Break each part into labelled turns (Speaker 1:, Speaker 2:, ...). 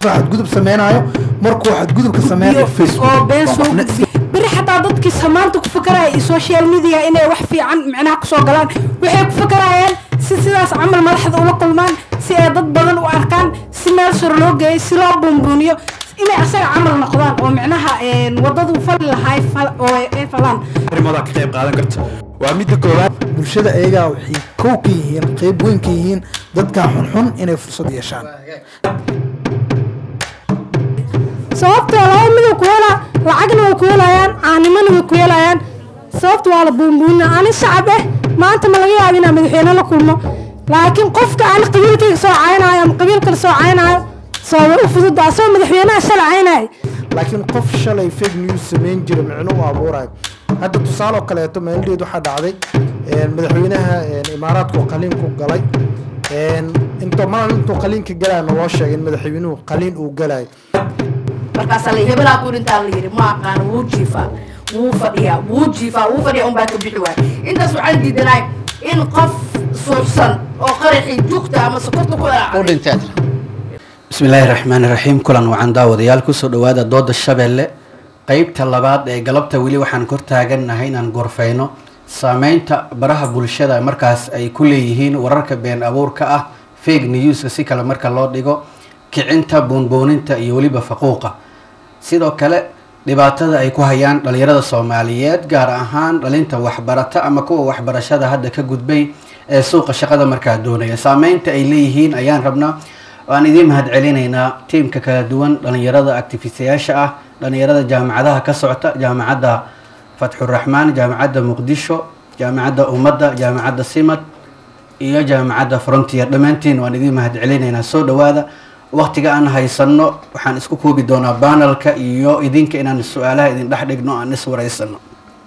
Speaker 1: qofka xadgudub sameynayo markuu xadgudubka sameynayo facebook
Speaker 2: oo been
Speaker 1: waa
Speaker 2: soo
Speaker 1: qofna-
Speaker 2: gudbi beri xataa dadkii samaanta ku fakaraya iyo social media inay wax fiican micnaha kusoo galaan waxay ku fakarayaan si sidaas camal madaxda ula kulmaan si ay dad badan u arkaan si meel sor loo geeyo si loo buunbuuniyo inay asaga camal noqdaan oo micnaha een, wadadu fali lahay fal- oo ay ay falaan
Speaker 3: arrimada ka qayb qaadan karto waa midda koowaad
Speaker 1: bulshada ayagaa waxay kow ka yihiin qeyb weyn ka yihiin dadkan xunxun inay fursad yeeshaan
Speaker 2: sababtoo laba mid ku helaa lacagna way ku helayaan caanimana way ku helayaan sababta waa la buunbuunina ani shacab eh maanta ma laga yaaba inaan madaxweyne la kulmo laakiin qofka aan qabiilkayga soo caynayo ama qabiil kale soo caynayo sababa u fududa asagoo madaxweynaha shala caynayo
Speaker 1: laakiin qof shalay fake news samayn jira micno u abuurayo hadda tusaale oo kaleeto maaldeed waxaa dhacday een, madaxweynaha een, imaaraadku qaliin ku galay een, intuu maalin intuu qaliinka galayana loo sheegay in madaxweynuhu qaliin uu galayo
Speaker 4: markaasaa la hebelaa ku dhintaa la yidhi ma aqaan wuu jiifaa wuu fadhiyaa wuu jiifaa wuu fadhiyaa unbaa ka bixi waaya intaas waxaan diidanahay in qof suuxsan oo qaraxii jugta ama sokorta ku
Speaker 5: u
Speaker 4: elaaca
Speaker 5: dhinteed bismillaahi raxmaani raxiim kulan wacan daawadayaal kusoo dhawaada dooda shabeelle qeybta labaad ee galabta weli waxaan kor taagannahay inaan gorfeyno saameynta baraha bulshada markaas ay ku leeyihiin wararka been abuurka ah fake newska si kale marka loo dhigo kicinta buunbuuninta iyo weliba faquuqa sidoo kale dhibaatada ay ku hayaan dhalinyarada soomaaliyeed gaar ahaan dhalinta waxbarata ama kuwa waxbarashada hadda ka gudbay ee suuqa shaqada markaa doonaya saameynta ay leeyihiin ayaan rabnaa waan idiin mahad celinaynaa tiimka kala duwan dhalinyarada actifistayaasha ah dhalinyarada jaamacadaha ka socota jaamacadda fatxuraxmaan jaamacadda muqdisho jaamacadda ummadda jaamacadda simad iyo jaamacadda frontier dhammaantiin waan idiin mahad celinaynaa soo dhawaada waqtiga aan haysano waxaan isku koobi doonaa banalka iyo idinka inaan su-aalaha idin dhex dhigno aan iswareysano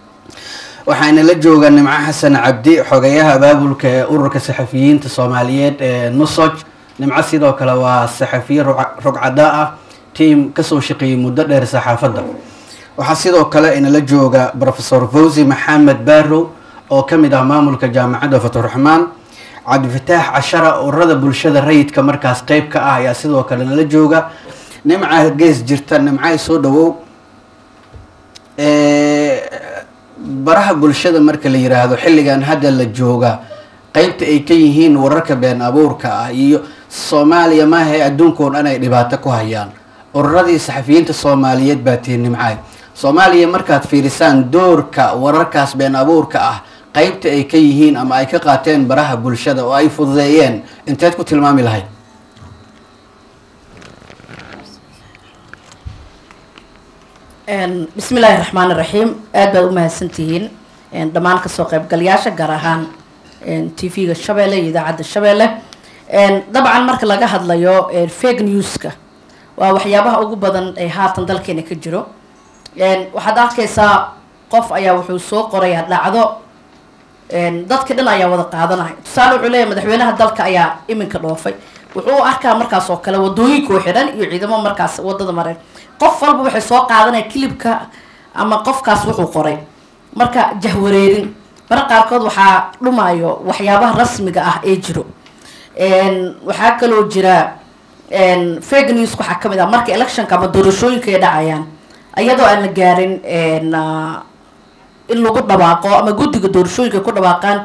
Speaker 5: waxaana la joogaa nimco xasan cabdi xogayaha abaabulka ee ururka saxafiyiinta soomaaliyeed ee nusoj nimco sidoo kale waa saxafiye rog- rogcada ah tiim kasoo shaqeeyey muddo dheer saxaafadda waxaa sidoo kale inala jooga professor fawzi maxamed barrow oo ka mid ah maamulka jaamacadda faturaxmaan cabdifataax cashara ururada bulshada rayidka markaas qeyb ka ah ayaa sidoo kale nala jooga nimca gees jirta nimca soo dhawow Ee, baraha bulshada marka la yiraahdo xilligan hadda la jooga qeybta ay ka yihiin wararka been abuurka ah iyo soomaaliya maaha ee adduunka oo dhan ay dhibaato ku hayaan ururadii saxafiyiinta soomaaliyeed baa tihiin nimcaay soomaaliya markaad fiirisaan doorka wararkaas been abuurka ah qeybta ay ka yihiin ama ay ka qaateen baraha bulshada oo ay fududeeyeen inteed ku tilmaami lahayd
Speaker 4: Een, bismillaahi raxmaani raxiim aad baad u mahadsantihiin een, dhammaan kasoo qaybgalayaasha gaar ahaan tv-ga shabeelle iyo idaacadda shabeelle Een, dabcan marka laga hadlayo een, fake newska waa waxyaabaha ugu badan ee haatan dalkeena ka jiro Een, waxaad arkaysaa qof ayaa wuxuu soo qorayaa dhacdo een, dadka dhan ayaa wada qaadanaya tusaale wuxuu leeyahay madaxweynaha dalka ayaa iminka dhoofay wuxuu u arkaa markaas oo kale wadooyinka oo xidhan iyo ciidamo markaas wadada mareen qof walba waxay soo qaadanaya kilibka ama qofkaas wuxuu qoray marka jahwareerin marka qaarkood waxaa dhumayo waxyaabaha rasmiga ah ee jiro Een, waxaa kaloo jira een, fake news waxaa kamid ah marka electionka ama doorashooyinka ay dhacayaan iyadoo aan la gaarin een, ah, in lagu dhawaaqo ama guddiga doorashooyinka ku dhawaaqaan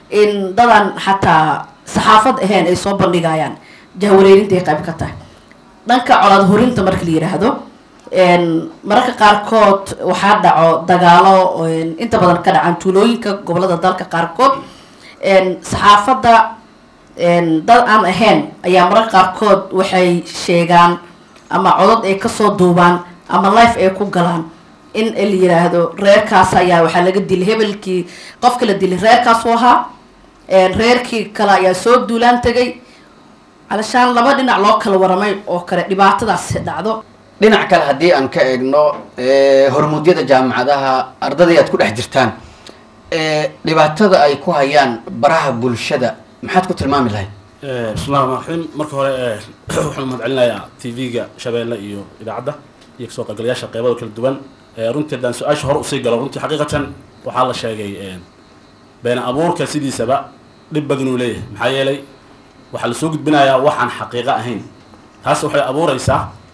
Speaker 4: in dadan xataa saxaafad ahayn ay soo bandhigayaan jahwareerinta ay qayb ka tahay dhanka colaad horinta marka la yiraahdo een, mararka qaarkood waxaa dhaco dagaalo een, inta badan ka dhacaan tuulooyinka gobolada dalka qaarkood een, saxaafadda een, dad aan ahayn ayaa mararka qaarkood waxay sheegaan ama codod ay kasoo duubaan ama life ay ku galaan in la yiraahdo reerkaas ayaa waxaa laga dilay hebelkii qofka la dilay reerkaas u ahaa een, reerkii kale ayaa soo duulaan tegay calashaan laba dhinac loo kala waramay oo kale dhibaatadaas dhacdo
Speaker 5: dhinac kale haddii aan ka eegno ee, hormuudyada jaamacadaha ardadii aad ku dhex jirtaan ee, dhibaatada ay ku hayaan baraha bulshada maxaad ku tilmaami lahayd
Speaker 6: bismillahi raxmaan raxiim marka hore eh, waxaan mahad celinayaa tv-ga shabeelle iyo idaacadda iyo kasoo qaybgalayaasha qeybada kala duwan Eh, runtii haddaan su-aasha hore usii galo runtii xaqiiqatan waxaa la sheegay eh, been abuurka sidiisaba dhib badan uu leeyahay maxaa yeelay waxaa lasoo gudbinayaa waxaan xaqiiqo ahayn taas waxay abuureysaa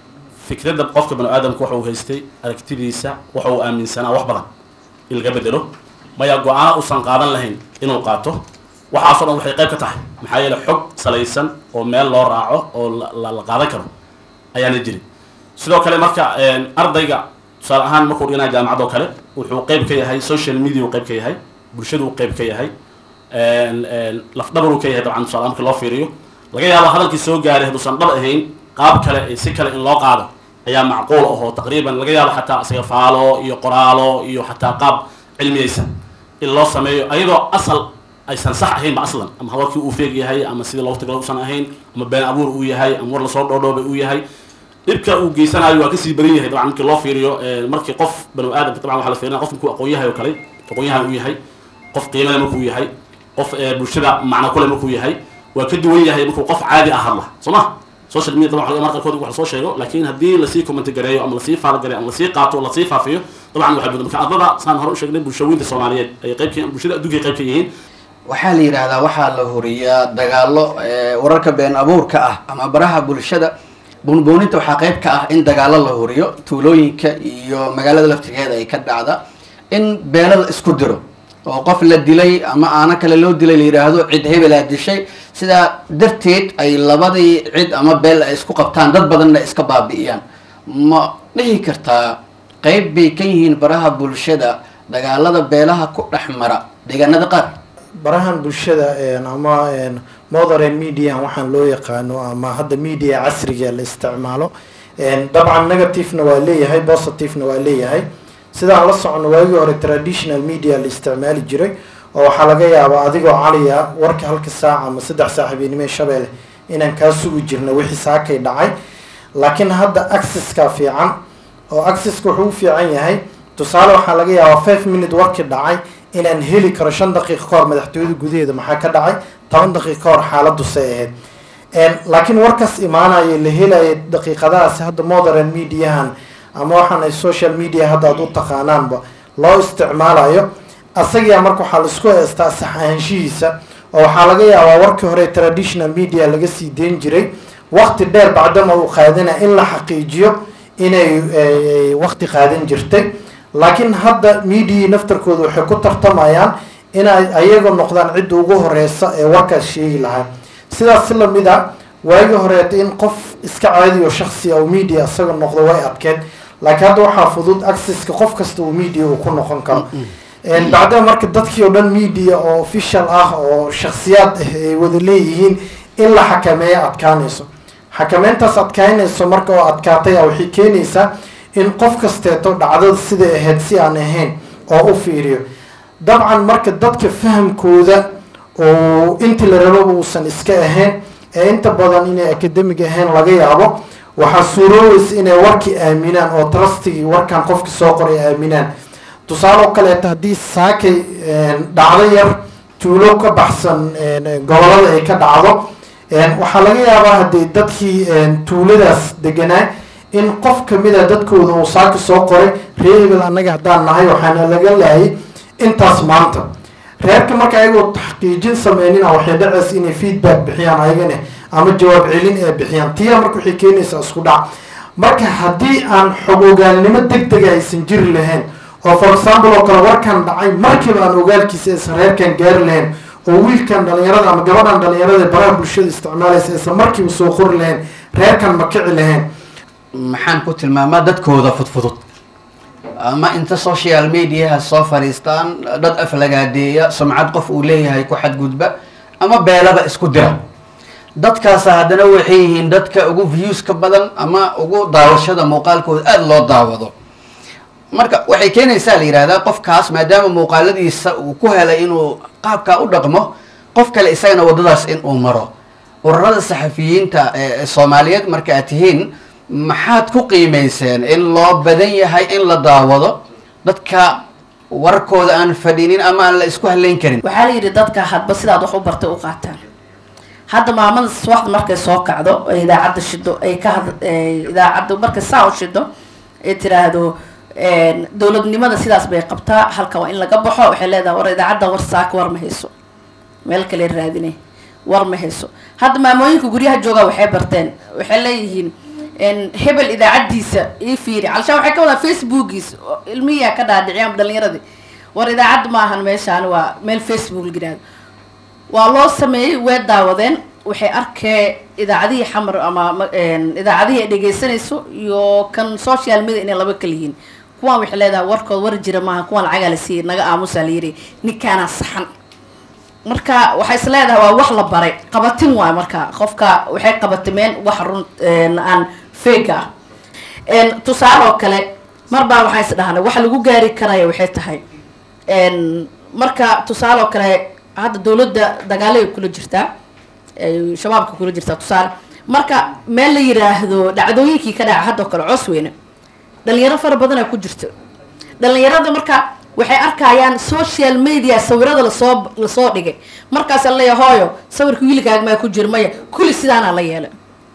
Speaker 6: fikradda qofka bani aadamka waxa uu haystay aragtidiisa waxa uu aaminsanaa wax badan in laga bedelo maya go-aano uusan qaadan lahayn inuu qaato waxaasoo dhan waxay qayb ka tahay maxaa yeele xog salaysan oo meel loo raaco oo la la qaadan karo ayaana jirin sidoo kale marka ardayga tusaale ahaan markuu dhiganaya jaamacad oo kale wuxuu qayb ka yahay social media uu qayb ka yahay bulshadu uu qayb ka yahay lafdhabar uu ka yahay dabcan tusaale marka loo fiiriyo laga yaabo hadalkii soo gaaray hadduusan dhab ahayn qaab kale si kale in loo qaado ayaa macquul ahoo taqriiban laga yaabo xataa isaga faalo iyo qoraalo iyo xataa qaab cilmiyeysan in loo sameeyo ayadoo asal aysan sax ahaynba aslan ama hadalkii uu feeg yahay ama sidii loogu tagala usan ahayn ama been abuur uu yahay ama war lasoo dhoodhoobay uu yahay dhibka uu geysanayo waa kasii badan yahay dabcan markii loo fiiriyo markii qof banu aadamka dabcan waxaa la fiirinaya qof markuu aqoon yahay oo kale aqoon-yahan uu yahay qof qiimale markuu yahay qof bulshada macno kule markuu yahay waa ka duwan yahay markuu qof caadi ah hadla soo ma social media dabcan mar qaarkood wax lasoo sheego laakiin haddii lasii commenti gareeyo ama lasii faalogareeyo ama lasii qaato lasii faafiyo dabcan waxay badan marka ardada saan hore u sheegnay bulshooyinta soomaaliyeed ay qayb ka bulshada adduunka ay qayb ka yihiin
Speaker 5: waxaa la yidhaahdaa waxaa la horiyaa dagaalo wararka been abuurka ah ama baraha bulshada buunbuuninta waxaa qayb ka ah in dagaalo la horiyo tuulooyinka iyo magaalada laftigeeda ay ka dhacda in beelo la isku diro oo qof la dilay ama aana kale loo dilay la yidhaahdo cid hebelaa dishay sidaa darteed ay labadii cid ama beel ay isku qabtaan dad badanna iska baabi'iyaan ma dhihi kartaa qayb bay ka yihiin baraha bulshada dagaalada beelaha ku dhex mara deegaanada qaar
Speaker 1: barahan bulshada ama modern media waxaan loo yaqaano ama hadda media casriga la isticmaalo dabcan negativena waa leeyahay positivena waa leeyahay sidaan la socono waagii hore traditional media la isticmaali jiray oo waxaa laga yaabaa adigoo caliya warka halka saac ama saddex saaxiibinimo shabeelle inaan kaa sugi jirna wixii saakay dhacay laakiin hadda accesska fiican oo accesska wuxuu u fiican yahay tusaale waxaa laga yaabaa five minute warkii dhacay inaan heli karo shan daqiiqa ka hor madaxtooyada gudaheeda maxaa ka dhacay toban daqiiqa ka hor xaaladdu say ahayd laakiin warkaas imaanaya la helaya daqiiqadahaasi hadda modern mediahan ama waxaan ay social media hadda aad u taqaanaanba loo isticmaalayo asagaa marka waxaa laisku heystaa sax ahaanshihiisa oo waxaa laga yaabaa warkii hore traditional media laga sii deyn jiray waqti dheer bacdama uu qaadana in la xaqiijiyo inay waqti qaadan jirtay laakiin hadda mediai naftarkooda waxay ku tartamayaan inay ayaga noqdaan cidda ugu horeysa ee warkaas sheegi lahaa sidaas si lamid a waagii horeeta in qof iska caadi oo shaksi oo media isaga noqdo way adkeed laakiin hadda waxaa fudud accesska qof kasta uu media uu ku noqon karo bacdama marka dadkii oo dhan media oo official ah oo shaksiyaad ah ay wada leeyihiin in la xakameeyo adkaanayso xakameyntaas adkaynayso marka oo adkaatay a waxay keenaysaa in qof kasteeto dhacdada siday ahayd si aan ahayn oo u fiiriyo dabcan marka dadka fahamkooda oo intii la rababa uusan iska ahayn ee inta badan inay academic ahayn laga yaabo waxaa suurooweysa inay warkii aaminaan oo trustigii warkan qofkii soo qoray aaminaan tusaale oo kaleeto haddii saakay dhacdo yar tuulo ka baxsan gobolada ay ka dhacdo waxaa laga yaabaa haddii dadkii tuuladaas deganaa in qof kamida dadkooda uu saaka soo qoray reer hebel annaga haddaan nahay waxaana laga laayay intaas maanta reerka marka ayagoo taxqiijin sameynina waxay dhacaysa inay feedback bixiyaan ayagana ama jawaab celin ee bixiyaan tiya marka waxay keenaysaa isku dhac marka haddii aan xog ogaalnimo deg dega aysan jiri lahayn oo for example oo kale warkan dhacay markiiba aan ogaalkiisa aysan reerkan gaari lahayn oo wiilkan dhalinyarada ama gabadhan dhalinyarada baraha bulshada isticmaalaysa aysan markiiba soo qori lahayn reerkan ma kici lahayn
Speaker 5: maxaan ku tilmaamaa dadkooda fudfudud ama inta social mediaha soo fadhiistaan dad aflagaadeeya sumcad qof uu leeyahay ku xadgudba ama beelaba isku dira dadkaasa haddana waxay yihiin dadka ugu viewska badan ama ugu daawashada muuqaalkooda aada loo daawado marka waxay keenaysaa la yihahdaa qofkaas maadaama muuqaaladiisa uu ku helay inuu qaabkaa u dhaqmo qof kale isagana waddadaas in uu maro ururada saxafiyiinta ee soomaaliyeed marka aad tihiin maxaad ku qiimayseen in loo badan yahay in la daawado dadka warkooda aan fadhinin ama aan la isku halayn karin
Speaker 4: waxaa la yidhi dadka hadba sidaad wax u bartay u qaataan hadda maamada subaxda markay soo kacdo ee idaacadda shido ay ka had idaacadda markay saa u shido ay tiraahdo dowladnimada sidaas bay qabtaa halka waa in laga baxo waxay leedahay war idaacadda war saaka war ma hayso meel kale raadinay war ma hayso hadda maamooyinka guryaha jooga waxay barteen waxay leeyihiin een, hebel idaacaddiisa ii fiiri calshaan waxay ka wadaa facebookiis oo ilmihiyaa ka dhaadhiciyaan dhalinyaradii war idaacad maahan meeshaan waa meel facebook la yidhaahdo waa loo sameeyey way daawadeen waxay arkeen idaacadihii xamar ama ma- een, idaacadihii ay dhegeysanayso iyo kan social media inay laba kala yihiin kuwaan waxay leedahay warkood war jira maaha kuwaan lacagaa la siiyey naga aamusaa la yidhi ninkaanaa saxan marka waxay is leedahay waa wax la baray qabatin waay marka qofka waxay qabatimeen wax run een, aan fake ah een, tusaale oo kale mar baa waxaan is dhahnay waxa lagu gaari karaya waxay tahay een, marka tusaale oo kale hadda dowladda dagaalay kula jirtaa ay shabaabka kula jirtaa tusaale marka meel la yiraahdo dhacdooyinkii ka dhaca hadda oo kale cosweyne dhalinyaro fara badanaa ku jirta dhalinyarada marka waxay arkayaan social media sawirada lasoo lasoo dhigay markaasa leeya hooyo sawirka wiilkaaga maa ku jira maya kulli sidaana la yeelay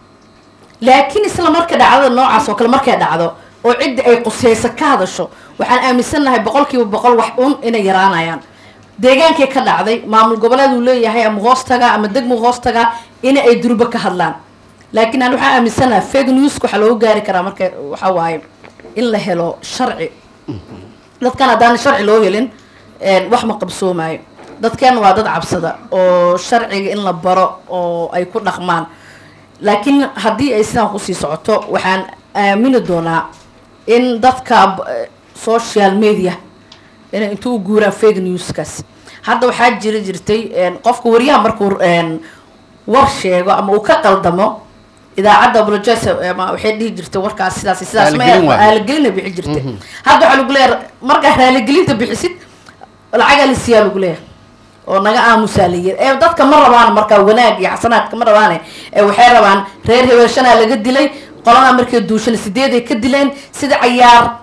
Speaker 4: laakiin isla marka dhacdada noocaas oo kale markay dhacdo oo cidda ay quseyso ka hadasho waxaan aaminsannahay boqolkiiba boqol wax un inay yaraanayaan deegaankay ka dhacday maamul goboleed uu leeyahay ama hoostaga ama degmo hoostaga in ay durba ka hadlaan laakiin aan waxaan aaminsanahay fake news waxaa loogu gaari karaa marka waxa waaye in la helo sharci dadkan haddaan sharci loo helin een, wax ma qabsoomaayo dadkan waa dad cabsada oo sharciga in la baro oo ay ku dhaqmaan laakiin haddii ay sidaan kusii socoto waxaan aamini doonaa in dadka b- social media inay intuu u guuraan fake newskaas hadda waxaa jiri jirtay een, qofka wariyaha markuu een, war sheego ama uu ka qaldamo idaacadda apologize ama waxay dhihi jirtay warkaas sidaas iyo sidaas ma
Speaker 5: Raaligelin waaye.
Speaker 4: raaligelina bixi jirtay hadda waxaa lagu leeyahay markaa raaligelinta bixisid lacagaa la siiyaa lagu leeyahay oo naga aamusaa la yiri ee dadka ma rabaan markaa wanaag iyo xasanaadka ma rabaane ee waxay rabaan reer hebelshanaa laga dilay qoladaa markay duushan sideeday ka dileen sida cayaar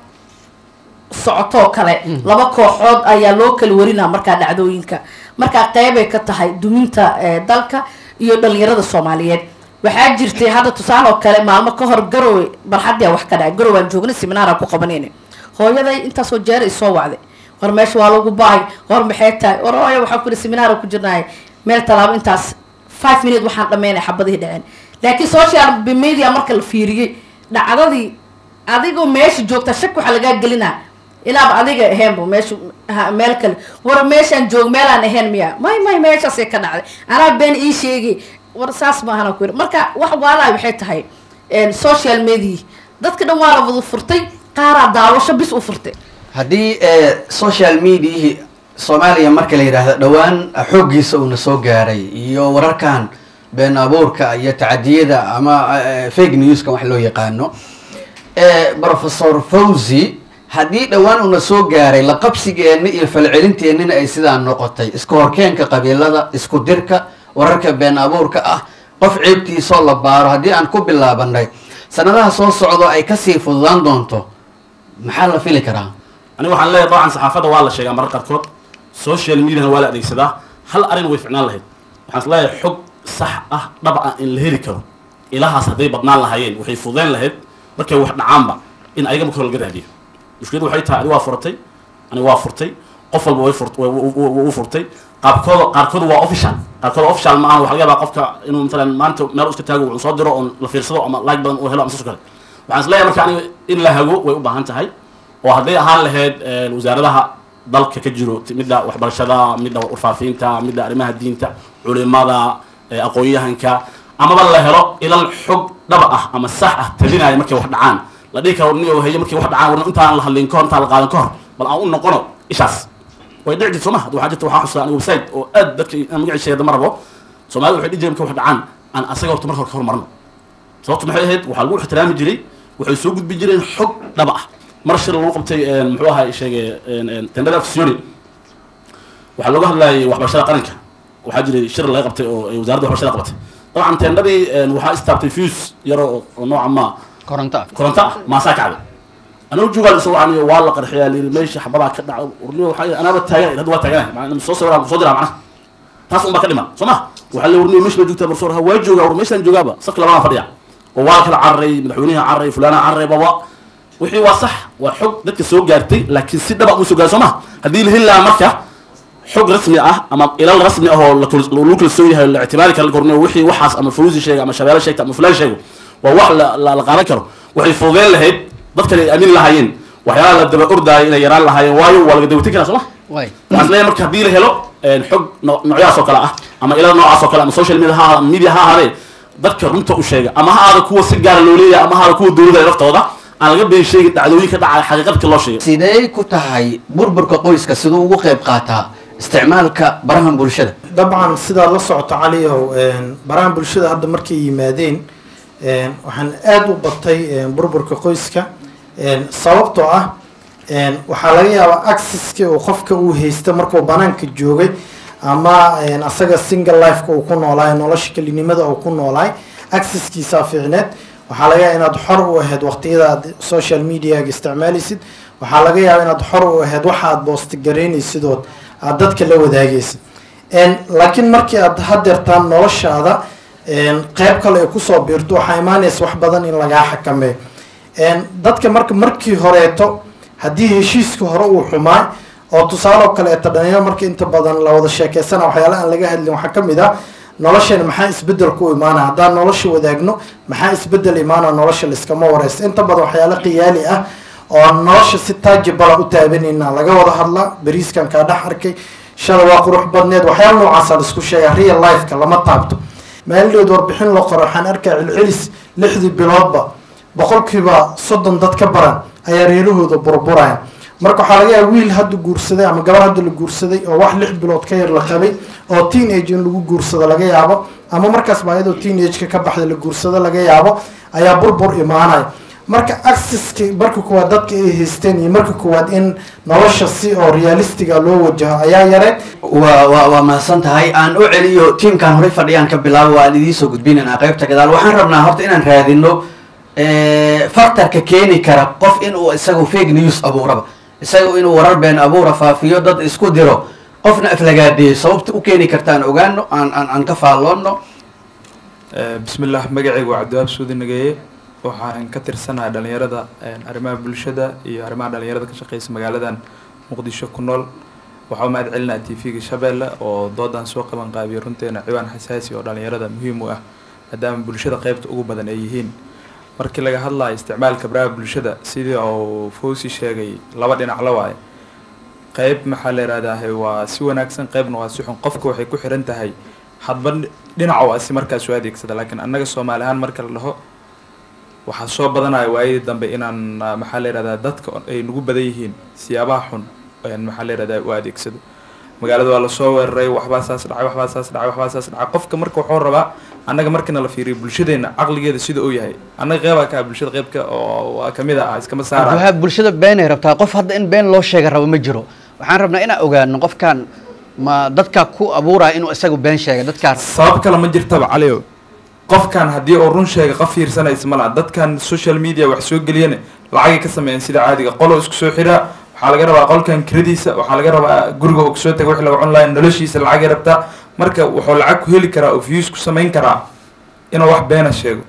Speaker 4: socotoo kale laba kooxood ayaa loo kala warinaa markaa dhacdooyinka markaa qeybay ka tahay duminta eh, dalka iyo dhalinyarada soomaaliyeed waxaa jirtay hadda tusaale oo kale maalmo ka hor garowe barxadii wax ka dhacay garowe aan joognay seminaara ku qabanayna hooyaday intaasoo jeer ay soo wacday war meesha waa lagu bahay war maxay tahay war hooyo waxaan ku ihi seminaara ku jirnahay meel tallaabo intaas five minute waxaan dhammeynay xabadihii dhaceen laakiin social media marka la fiiriyey dhacdadii adigoo meesha joogta shak waxaa lagaa gelinaa inaaba adiga ahaynba meesha ha- meel kale war meeshaan joog meelaan ahayn miya may may meeshaasay ka dhacday anaa been ii sheegi war saas maahana ku yiri marka wax waalaha waxay tahay een, social media dadka dhan waa la wada furtay qaaraa daawasho bis u furtay
Speaker 5: haddii eh, social mediahii soomaaliya marka la yidhaahdo dhowaan xooggiisa uuna soo gaaray iyo wararkan been abuurka iyo tacadiyada ama eh, fake newska wax loo yaqaano eh, professor fawzi haddii dhowaan uuna soo gaaray la qabsigeenna iyo falcelinteennina ay sidaa noqotay isku horkeenka qabiilada isku dirka wararka been abuurka ah qof ceebtiisoo la baaro haddii aan ku bilaabanay sanadaha soo socdo ay kasii fududaan doonto maxaa la fili karaa
Speaker 6: aniga waxaan leeyahay dabcan saxaafadda waa la sheegaa marar qaarkood social mediana waa la adeegsadaa hal arrin way ficnaan lahayd waxaan is leeyahay xog sax ah dhab ah in la heli karo ilahaas hadday badnaan lahaayeen waxay fududeyn lahayd markay wax dhacaanba in ayaga marka hore laga raadiyo mushkiladu waxay tahay adiga waa furatay aniga waa furtay qof walba way furt- way- way- way- way u furtay qaabkooda qaarkooda waa official qaarkooda official ma aha waxa laga yaabaa qofka inuu matalan maanta meel u iska taago wuxuu soo diro oon la fiirsado ama like badan uu helo ama saas oo kale waxaan is leeyahay marka aniga in la hago way u baahan tahay oo hadday ahaan lahayd een, wasaaradaha dalka ka jiro t- midda waxbarashada midda warfaafinta midda arrimaha diinta culimada ee, aqoon-yahanka amaba la helo ilal xog dhaba ah ama sax ah talinaya markay wax dhacaan la dhihi karo niyo hayo markay wax dhacaan warna intaan la hadlin kahor intaan la qaadan kahor bal aan u noqono ishaas way dhici jirta sooma waxaa jirta waxaa xusuusta aniga website oo aad dadka aan magaciisa sheegada ma rabo soomaalida waxay dhihi jireen markay wax dhacaan aan asaga horta marka hore ka hormarno sababtu maxay ahayd waxaa lagu ixtiraami jiray waxay soo gudbin jireen xog dhaba ah mar shir lagu qabtay een, muxuu ahaa sheegay een, een, tendada afsioni waxaa looga hadlayay waxbarashada qaranka waxaa jiray shir laga qabtay oo ay wasaaradda waxbarashada qabatay dabcan tendadii een, waxaa istaabtay fuse yaro oo- oo nooca ma
Speaker 5: koronto ah
Speaker 6: koronto ah maasaa kacday anuu joogaa isagoo aan waa la qarxiyaa layiri meesha xabadaa ka dhaca urniyo waxaa anaaba taagan hadda waa taaganahay macnaa soo sawiraa soo diraa macnaha taas unbaa ka dhiman soo ma waxaa la urniyo meesha baa joogtaa barsoor ha waa joogaa war meeshaan joogaaba safka labadaan fadhiya oo waa la kala cararay madaxweynaha cararay fulaana cararay baba wixii waa sax waa xog dadka soo gaartay laakiin si dhaba uma soo gaaray soo ma haddii la heli lahaa marka xog rasmi ah ama ilal rasmi ah oo la kul- lagu kalsoon yahay la ictimaari kara la kornayo wixii waxaas ama fawzi sheega ama shabeelle sheegta ama fulaan sheego waa wax la la la qaadan karo waxay fududeen lahayd dadkan ay aamin lahaayeen waxyaalaha la daba ordaayo inay yaraan lahaayeen waayo waa laga dawatin karaa soo ma
Speaker 5: way
Speaker 6: waxaan isleeyahay marka haddii la helo een, xog no- noocyahaas oo kale ah ama ilaa noocaas oo kale ama social media ha ahaada media ha ahaadee dadka runta u sheega ama ha ahaada kuwa si gaara loo leeyahay ama ha ahaada kuwa dowladda ay laftooda aan laga been sheegin dhacdooyinka dhacaya xaqiiqadka loo sheegay
Speaker 5: sidee ku tahay burburka qoyska siduu ugu qayb qaataa isticmaalka barahan bulshada
Speaker 1: dabcan sidaad la socoto caliyow een, barahan bulshada hadda markay yimaadeen een, waxaan aada u batay een, burburka qoyska een, sababtoo ah een, waxaa laga yaabaa accesski uu qofka uu haysta markuu banaanka joogay ama een, asaga single lifeka uu ku noolaay nolosha kelinimada uu ku noolaay accesskiisaa fiicneed waxaa laga yaaba inaad xor u ahayd waqtiyada aad social mediaga isticmaalaysid waxaa laga yaaba inaad xor u ahayd waxa aad boostigareynaysidood aad dadka la wadaagaysid een, laakiin markii aad hadeertaan noloshaada een, qeyb kale ay kusoo biirto waxaa imaanaysa wax badan in lagaa xakameeyo een, dadka marka markii horeeto haddii heshiiska hore uu xumaay oo tusaale oo kaleeto dhalinyaro marka inta badan la wada sheekeysana waxyaala aan laga hadlin waxaa kamid ah nolosheena maxaa isbedel ku imaana haddaan nolosha wadaagno maxaa isbedel imaana nolosha liskama wareysta inta badan waxyaalo qiyaali ah oo nolosha si taajibala u taabanayna laga wada hadla beriiskan kaa dhex arkay shalay waa qurux badneed waxyaala noocaasa laisku sheega real lifeka lama taabto maalidheed warbixin loo qoro waxaan arkaa celcelis lixdii biloodba boqolkiiba soddon dad ka baran ayaa reerahooda burburaya marka waxaa laga yaaba wiil hadda guursaday ama gabar hadda la guursaday oo wax lix bilood ka yar la qabay oo teen age in lagu guursado laga yaabo ama markaas baa iyadoo teen age-ka ka baxda la guursado laga yaabo ayaa burbur imaanaya marka accesski marka kuwaad dadka ay haysteen iyo marka kuwaad in nolosha si oo realistiga loo wajaho ayaa yareen
Speaker 5: waa waa waa mahadsan tahay aan u celiyo tiimkan horey fadhiyaan ka bilaabo waan idiin soo gudbinaynaa qaybta gadaal waxaan rabnaa horta inaan raadino factorka keeni kara qof inuu isagu fake news abuuraba isagu inuu warar been abuura faafiyo dad isku diro qofna aflagaadeeyo sababta u keeni kartaan ogaano aan aan aan ka faalloonno
Speaker 3: bismillaah magacaygu waa cabdiwaab suudi nageeye waxaan ka tirsanahay dhalinyarada arrimaha bulshada iyo arrimaha dhalinyarada ka shaqeysa magaaladan muqdisho ku nool waxaa u mahad celinaa t v-ga shabeelle oo doodan soo qaban qaabiyay runteena ciwaan xasaasi oo dhalinyarada muhiim u ah maadaama bulshada qeybta ugu badan ay yihiin markii laga hadlayo isticmaalka baraha bulshada sidii uu fawsi sheegay laba dhinac la waaye qeyb maxaa la yihahdahay waa si wanaagsan qeybna waa si xun qofka waxay ku xiran tahay hadba dhinaca waa si markaas u adeegsada laakiin annaga soomaali ahaan marka la dhaho waxaa soo badanaya waayadii dambe inaan ah, maxaa la yihahdaa dadka ay nagu badan yihiin siyaabaha xun ayaan maxaa la yihahdaa u adeegsado magaalada waa lasoo weeraray waxbaa saas dhacay waxbaa saas dhacay waxbaa saas dhacay qofka marka wuxuu rabaa annaga markina la fiiriyo bulshadeena caqligeeda sida uu yahay annaga qeybaa ka ah bulshada qeybka oo waa kamid ah iskama saara
Speaker 5: waxaa bulshada beenay rabtaa qof hadda in been loo sheega rabo ma jiro waxaan rabnaa inaan ogaano qofkan ma dadka ku abuuraya inuu isagu been sheegay dadkaan
Speaker 3: sabab kale ma jirtaba calio qofkan haddii uu run sheega qof fiirsanaysa ma laha dadkan social media wax soo geliyana lacagay ka sameeyeen sida caadiga qolo isku soo xiraa waxaa laga rabaa qolkan kiradiisa waxaa laga rabaa guriga uu kasoo taga wixii laga cun lahay noloshiisa lacagay rabtaa marka wuxuu lacag ku heli karaa oo views ku samayn karaa inuu wax beena sheego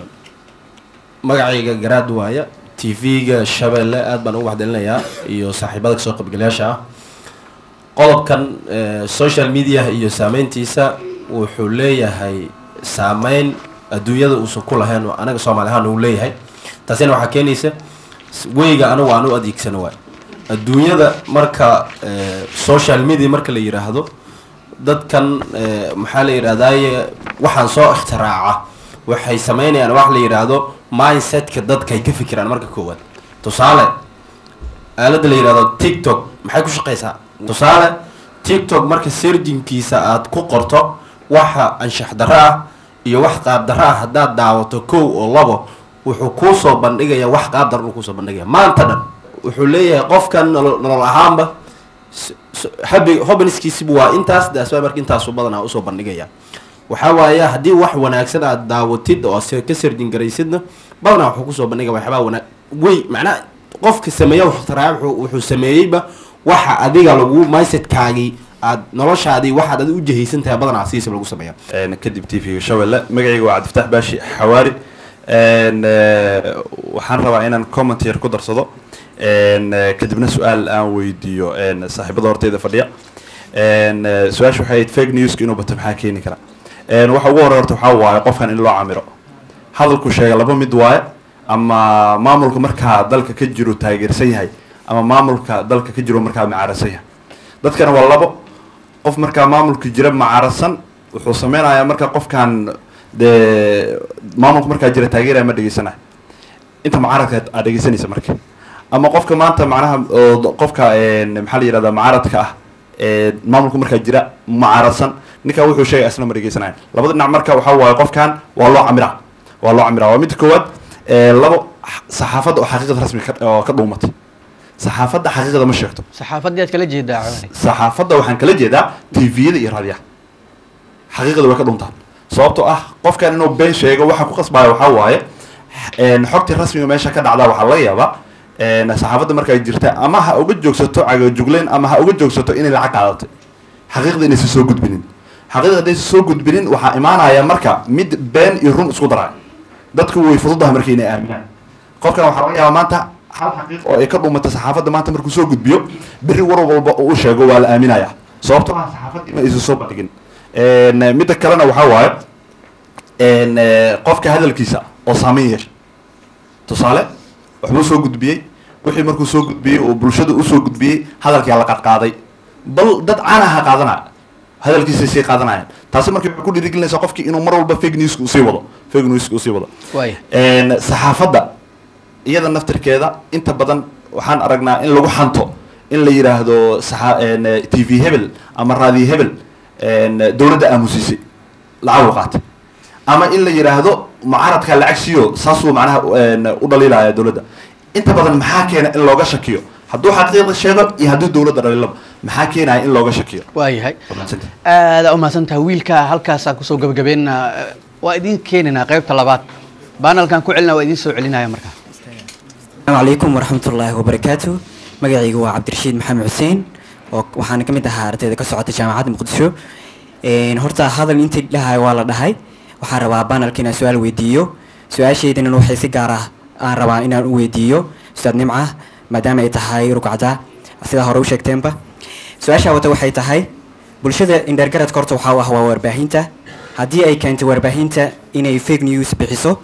Speaker 7: magacayga garaad waaya t v-ga shabeelle aad baan ugu waxdelinayaa iyo saaxiibada kasoo qaybgalayaasha ah qodobkan eh, social media iyo saameyntiisa wuxuu leeyahay saameyn adduunyada uusan ku lahayn oo anaga soomaali ahaan uu leeyahay taasina waxaa keenaysa s- weyga anagu aan u adeegsano waay adduunyada marka eh, social media marka la yiraahdo dadkan eh, maxaa la yidhahdaaye waxaan soo ikhtiraacaa waxay sameynayaan wax la yidhaahdo mindsetka dadka ay ka fikiraan marka koowaad tusaale aaladda la yidhahdo tiktok maxay ku shaqeysaa tusaale tiktok marka serjinkiisa aad ku qorto waxa anshax darro ah iyo wax qaab darro ah haddaad daawato kow oo labo wuxuu kuusoo bandhigaya wax qaab darro kuusoo bandhigaya maanta dhan wuxuu leeyahay qofkan nolol nolol ahaanba s- s- habi hobaniskiisibu waa intaas daasbaa marka intaasu badanaa usoo bandhigaya waxaa waaye haddii wax wanaagsan aad daawatid oo se ka sarjin garaysidna badanaa wuxuu kusoo bandhiga waxyaabaa wanaag wey macnaa qofka sameeya waxtaraa wuxuu wuxuu sameeyeyba waxa adiga lagu mindsetkaagii aad noloshaadii waxaad adi u jahaysan tahay badanaa sidiisa lagu sameeya
Speaker 8: een kadib t v-ga shabeelle magacayga waa cabdifataax baashi xawaari een eh, waxaan rabaa inaan comment yar ku darsado een eh, kadibna su-aal aan weydiiyo een saaxiibada horteyda fadhiya een eh, su-aasha waxay ahayd fake newska inuu bato maxaa keeni kara een waxa ugu horey horta waxaa waaye qofkan in loo camiro hadalku sheega laba mid waaye ama maamulka markaa dalka ka jiro taageersan yahay ama maamulka dalka ka jiro markaa macaarasan yahay dadkana waa labo qof markaa maamulka jira macaarasan wuxuu sameynayaa marka qofkan dee maamulka markaa jira taageeraya ma dhegeysanayo inta mucaaradka aad dhegeysanaysa marka ama qofka maanta macnaha oo qofka een, maxaa la yihahdaa mucaaradka ah ee maamulka markaa jira mucaaradsan ninkaa wuxuu sheegay asna ma dhegeysanayo labada dhinac marka waxaa waaye qofkan waa loo camiraa waa loo camiraa waa midda koowaad ee, labo saxaafadda oo xaqiiqada rasmi ka- oo ka dhuumatay saxaafadda xaqiiqada ma sheegto
Speaker 5: saxaafadii aad kala jeedaa cawani
Speaker 8: saxaafadda waxaan kala jeedaa tviyada iyo raadiyaha xaqiiqada way ka dhuntaan sababtoo ah qofkan inuu been sheego waxa ku qasbaya waxaa waaye een, xogtii rasmiga meesha ka dhacdaa waxaa laga yaabaa een, saxaafadda markay jirta ama ha uga joogsato cagajugleen ama ha uga joogsato inay lacag qaadatay xaqiiqda inaysan soo gudbinin xaqiiqda haddaysan soo gudbinin waxaa imaanaya marka mid been iyo run isku daraya dadku way fududaha marka inay aaminaan qofkan waxaa laga yaabaa maanta hal xaqiiq oo ay ka dhumatay saxaafadda maanta markuu soo gudbiyo berri war walba uu u sheego waa la aaminaya sababtoo ah saxaafaddii ma aysan soo bandhigin Een, midda kalena waxaa waaye een, eh, qofka hadalkiisa oo saameyn yeesha tusaale waxbuu soo gudbiyey wixii markuu soo gudbiyey oo bulshada usoo gudbiyey hadalkaa la qadqaaday bal dad caanaha qaadanaya hadalkiisay sii qaadanayaan taasi marka waxay ku dhiirigelinaysaa qofkii inuu mar walba fake newska usii wado fake newska usii wado
Speaker 5: waaya
Speaker 8: Een, saxaafadda iyada naftirkeeda inta badan waxaan aragnaa in lagu xanto in la yidhaahdo saxa- een, eh, t v hebel ama raadiyo hebel een, dowladda aamusisay lacag u qaatay ama in la yidhaahdo mucaaradka lacag siiyo saasuu macnaha een, u dhaliilaya dowladda inta badan maxaa keena in looga shakiyo hadduu xaqiiqda sheego iyo hadduu dowladda dhaliilaba maxaa keenaya in looga shakiyo
Speaker 5: waayahay
Speaker 8: Wanaagsantahay.
Speaker 5: aada u mahadsantaha wiilka halkaasaan kusoo gabagabeynaa waa idin keenaynaa qaybta labaad baanalkan ku celinaa waa idin soo celinaya markaa
Speaker 9: السلام عليكم ورحمة الله وبركاته magacaygu waa cabdirashiid maxamed xuseen oo waxaana ka mid ahaa ardayda ka socota jaamacadda muqdisho Een, horta hadal intii dhahay waa la dhahay waxaan rabaa banalka inaan su-aal weydiiyo su-aashaydana waxay si gaar ah aan rabaa inaan u weydiiyo ustaad nimca maadaama ay tahay rugcada sidaa hore u sheegteenba su-aashaa wata waxay tahay bulshada indhergaradka horta waxaa u ah waa warbaahinta haddii ay keentay warbaahinta inay fake news bixiso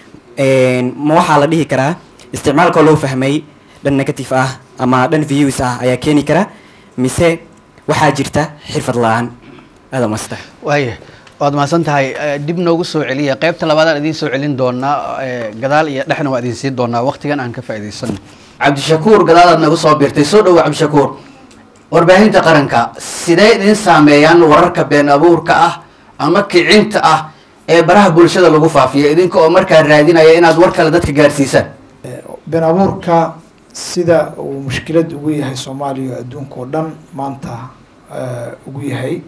Speaker 9: Een, ma waxaa la dhihi karaa isticmaalkoo loo fahmay dhan negative ah ama dhan views ah ayaa keeni kara mise waxaa jirta xirfad la-aan aada masta
Speaker 5: waaya waad mahadsan tahay Eh, dib noogu soo celiya qaybta labaadaan idiin soo celin doonaa eh, gadaal iyo dhexna waa idin siin doonaa waqtigan aan ka faa'iidaysano cabdishakuur gadaalaad nagu soo biirtay soo dhowo cabdishakuur warbaahinta qaranka sidee idin saameeyaan wararka been abuurka ah ama kicinta ah ee baraha bulshada lagu faafiyo idinka oo markaa raadinaya inaad war kale dadka gaarsiisaan
Speaker 1: been abuurka sida uu mushkilad ugu yahay soomaaliya oo adduunka oo dhan maanta eh, ugu yahay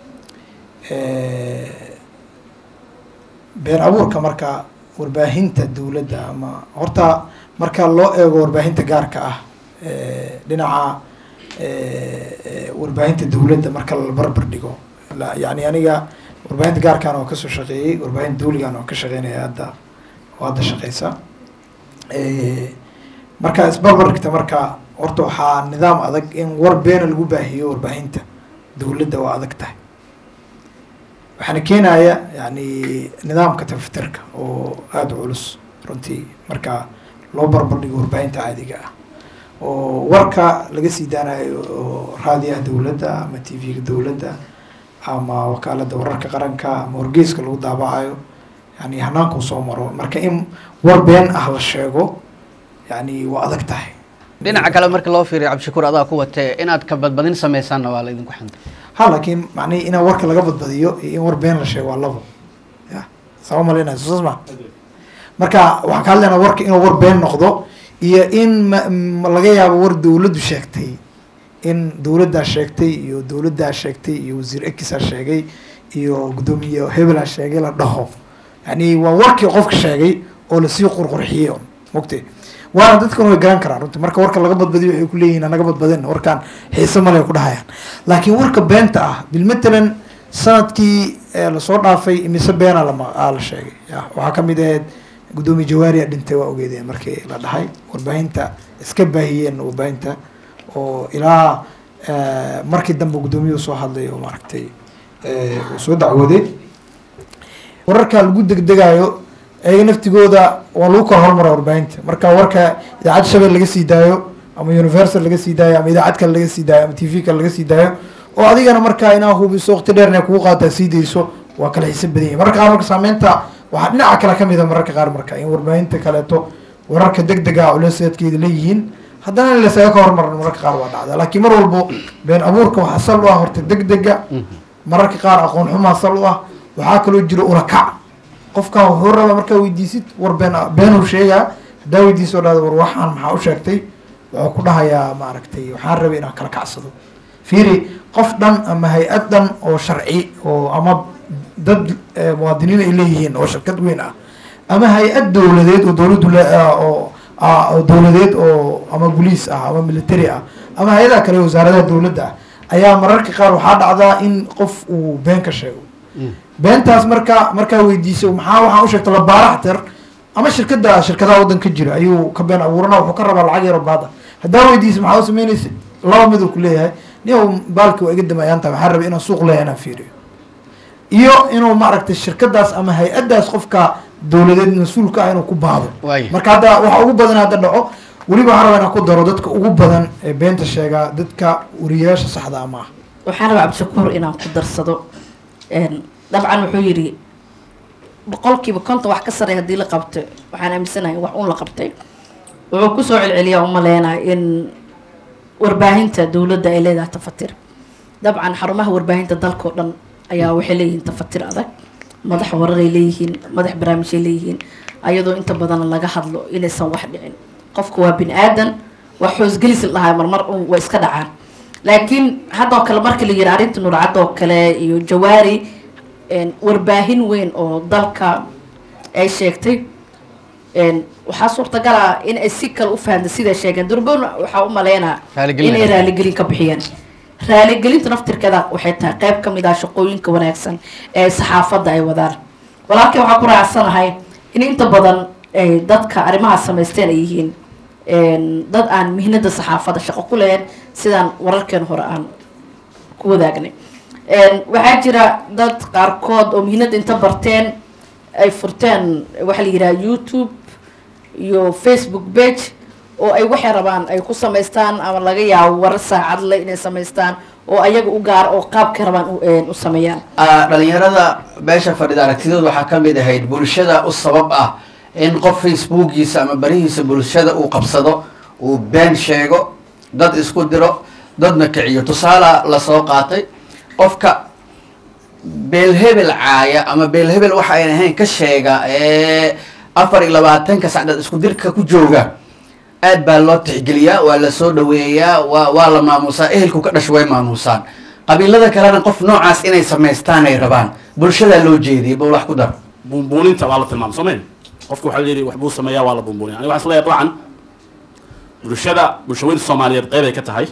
Speaker 1: Eh, been abuurka marka warbaahinta dowladda ama horta marka loo eego warbaahinta gaarka ah eh, dhinaca eh, eh, warbaahinta dowladda marka la barbar dhigo la- yacni aniga warbaahinta gaarkaan oo kasoo shaqeeyey warbaahinta dawligaan oo ka shaqeynaya hadda oo hadda shaqeysa Eh, marka isbarbar dhigta marka horta waxaa nidaam adag in war beena lagu baahiyo warbaahinta dowladda waa adag tahay waxaana keenaya yani nidaamka tafatirka oo aada u culus runtii marka loo barbar dhigo warbaahinta caadiga ah oo warka laga sii daanayo oo raadiyaha dowladda ama t v-ga dowladda ama wakaaladda wararka qaranka ama wargeyska lagu daabacayo yani hanaanku soo maro marka in war been ah la sheego yani waa adag tahay
Speaker 5: dhinaca kale marka loo fiiriyo cabdishakuur adaa ku watee inaad ka badbadin samaysaanna waa la idinku xanta
Speaker 1: ha laakiin macnihi in warka laga badbadiyo iyo in war been la sheego waa labo ya sama malinayso saas ma marka waxaan ka hadlaynaa warka inuu war been noqdo iyo in ma- ma laga yaabo war dowladdu sheegtay in dowladdaa sheegtay iyo dowladdaa sheegtay iyo wasiir ekisaa sheegay iyo guddoomiye hebelaa sheegay la dhaho yani waa warkii qofka sheegay oo lasii qurqurxiyey un mogte waana dadkan way garan karaan runtii marka warka laga badbadiyo waxay ku leeyihin naga badbadin warkaan xiise male ku dhahayaan laakiin warka beenta ah bilmatalan sanadkii ee lasoo dhaafay imise beena lama aa la sheegay ya waxaa kamid ahayd guddoomiye jawaariya dhintay waa ogeedeen markii la dhahay warbaahinta iska baahiyeen warbaahinta oo ilaa eh, markii dambe guddoomiyuhu soo hadlay oo maaragtay eh, uu soo dacwooday wararka lagu degdegayo ayaga naftigooda waa lagu kala hormara warbaahinta marka warka idaacad shabel laga sii daayo ama universal laga sii daayo ama idaacad kale laga sii daayo ama t v kale laga sii daayo oo adigana markaa inaa hubiso waqti dheer inay kugu qaataa sii dayso waa kala xiisa badan yahay mararka qaar marka saameynta waxaa dhinaca kale kamid a mararka qaar marka in warbaahinta kaleeto wararka deg dega culeseedkeeda leeyihiin haddana in lasaga ka hormaran mararka qaar waa dhacda laakiin mar walbo been abuurka waxaa sal u ah horta deg dega mararka qaar aqoon xumaa sal u ah waxaa kaloo jira ulakac qofkan wuxuu rabaa markaa weydiisid war been beenuu sheegaa haddaa weydiiso dhahda war waxaan maxaa u sheegtay wuxuu ku dhahayaa maaragtay waxaan rabay inaan kala kacsado fiiri qof dhan ama hay-ad dhan oo sharci oo ama dad eh, muwaadiniin ay leeyihiin oo shirkad weyn ah ama hay-ad dowladeed oo dowladdu le- ah, oo ah, oo dowladeed oo ama boliis ah ama military ah ama hay-adaha kale wasaaradaha dowladda ah ayaa mararka qaar waxaa dhacdaa in qof uu been ka sheego beentaas marka markaa weydiiso maxaa waxaan u sheegta labaaraxter ama shirkada shirkadaha waddanka jira ayuu ka been abuurana wuxuu ka rabaa lacag yaro baada haddaa weydiiso maxaa u sameynaysa laba mid uu ku leeyahay nin baalki waa iga damayaanta waxaa rabay inaan suuq leeyahay inaan fiiriyo iyo inuu maaragtay shirkadaas ama hay-adaas qofka dowladeed mas-uulka ah inuu ku baado
Speaker 5: Waaya.
Speaker 1: marka hadda waxa ugu badan hadda dhaco weliba waxaan rabaa inaan ku daro dadka ugu badan ee beenta sheegaa dadka wariyayaasha saxda ama ah
Speaker 4: waxaan rabaa cabdishakuur inaan ku darsado Een, dabcan wuxuu yidhi boqolkiiba konton wax ka sarey haddii la qabto waxaan aaminsanahay in wax uun la qabtay wuxuu kusoo celceliyaa umaleynaa in warbaahinta dowladda ay leedahay tafatir dabcan xarumaha warbaahinta dalka oo dhan ayaa waxay leeyihiin tafatir adag madax wararay leeyihiin madax barnaamijay leeyihiin ayadoo inta badan laga hadlo inaysan wax dhicin qofka waa bini aadan wax hoosgelis la dhahaa marmar un waa iska dhacaan laakiin haddoo kale markii la yidhi arrinta nurcad oo kale iyo jawaari een, warbaahin weyn oo dalka ay sheegtay een, waxaa suurtagal ah in ay si kale u fahamta siday sheegeen durban waxaa u maleynaa
Speaker 5: Raaligelin.
Speaker 4: inay raaligelin ka bixiyeen raaligelinta naftirkeeda waxay tahay qayb ka mid ah shaqooyinka wanaagsan ee saxaafadda ay wadaan walaalkii waxaa ku raacsanahay in inta badan ay dadka arrimaha samaysteen ay yihiin een, dad aan mihnada saxaafadda shaqo ku leheen sidaan wararkeen hore aan ku wadaagnay Een, waxaa jira dad qaarkood oo mihnada inta barteen ay furteen waxaa la yidhaha youtube iyo facebook page oo ay waxay rabaan ay ku samaystaan ama laga yaabo warar saacad leh inay samaystaan oo ayaga u gaar oo qaabkay rabaan u- een, u sameeyaan
Speaker 5: Ah, dhalinyarada beesha fadhida aragtidooda waxaa ka mid ahayd bulshada u sabab ah in qof facebookiisa ama barihiisa bulshada uu qabsado uu been sheego dad isku diro dadna kiciyo tusaala lasoo qaatay qofka beelhebel caaya ama beelhebel waxa ayn ahayn ka sheega ee afar iyo labaatanka sacdood isku dirka ku jooga aad baa loo tixgeliyaa waa la soo dhaweeyaa waa waa la maamuusaa ehelku ka dhasho way maamuusaan qabiilada kalena qof noocaas inay samaystaan ay rabaan bulshadaa loo jeediyay bal wax ku dar
Speaker 6: buunbuuninta waa la tilmaamay soo mayn qofka waxaa la yidhi wax buu sameeyaa waa la buunbuuniya aniga waxaan isleeyahay dabcan bulshada bulshaweynta soomaaliyeed qeyb ay ka tahay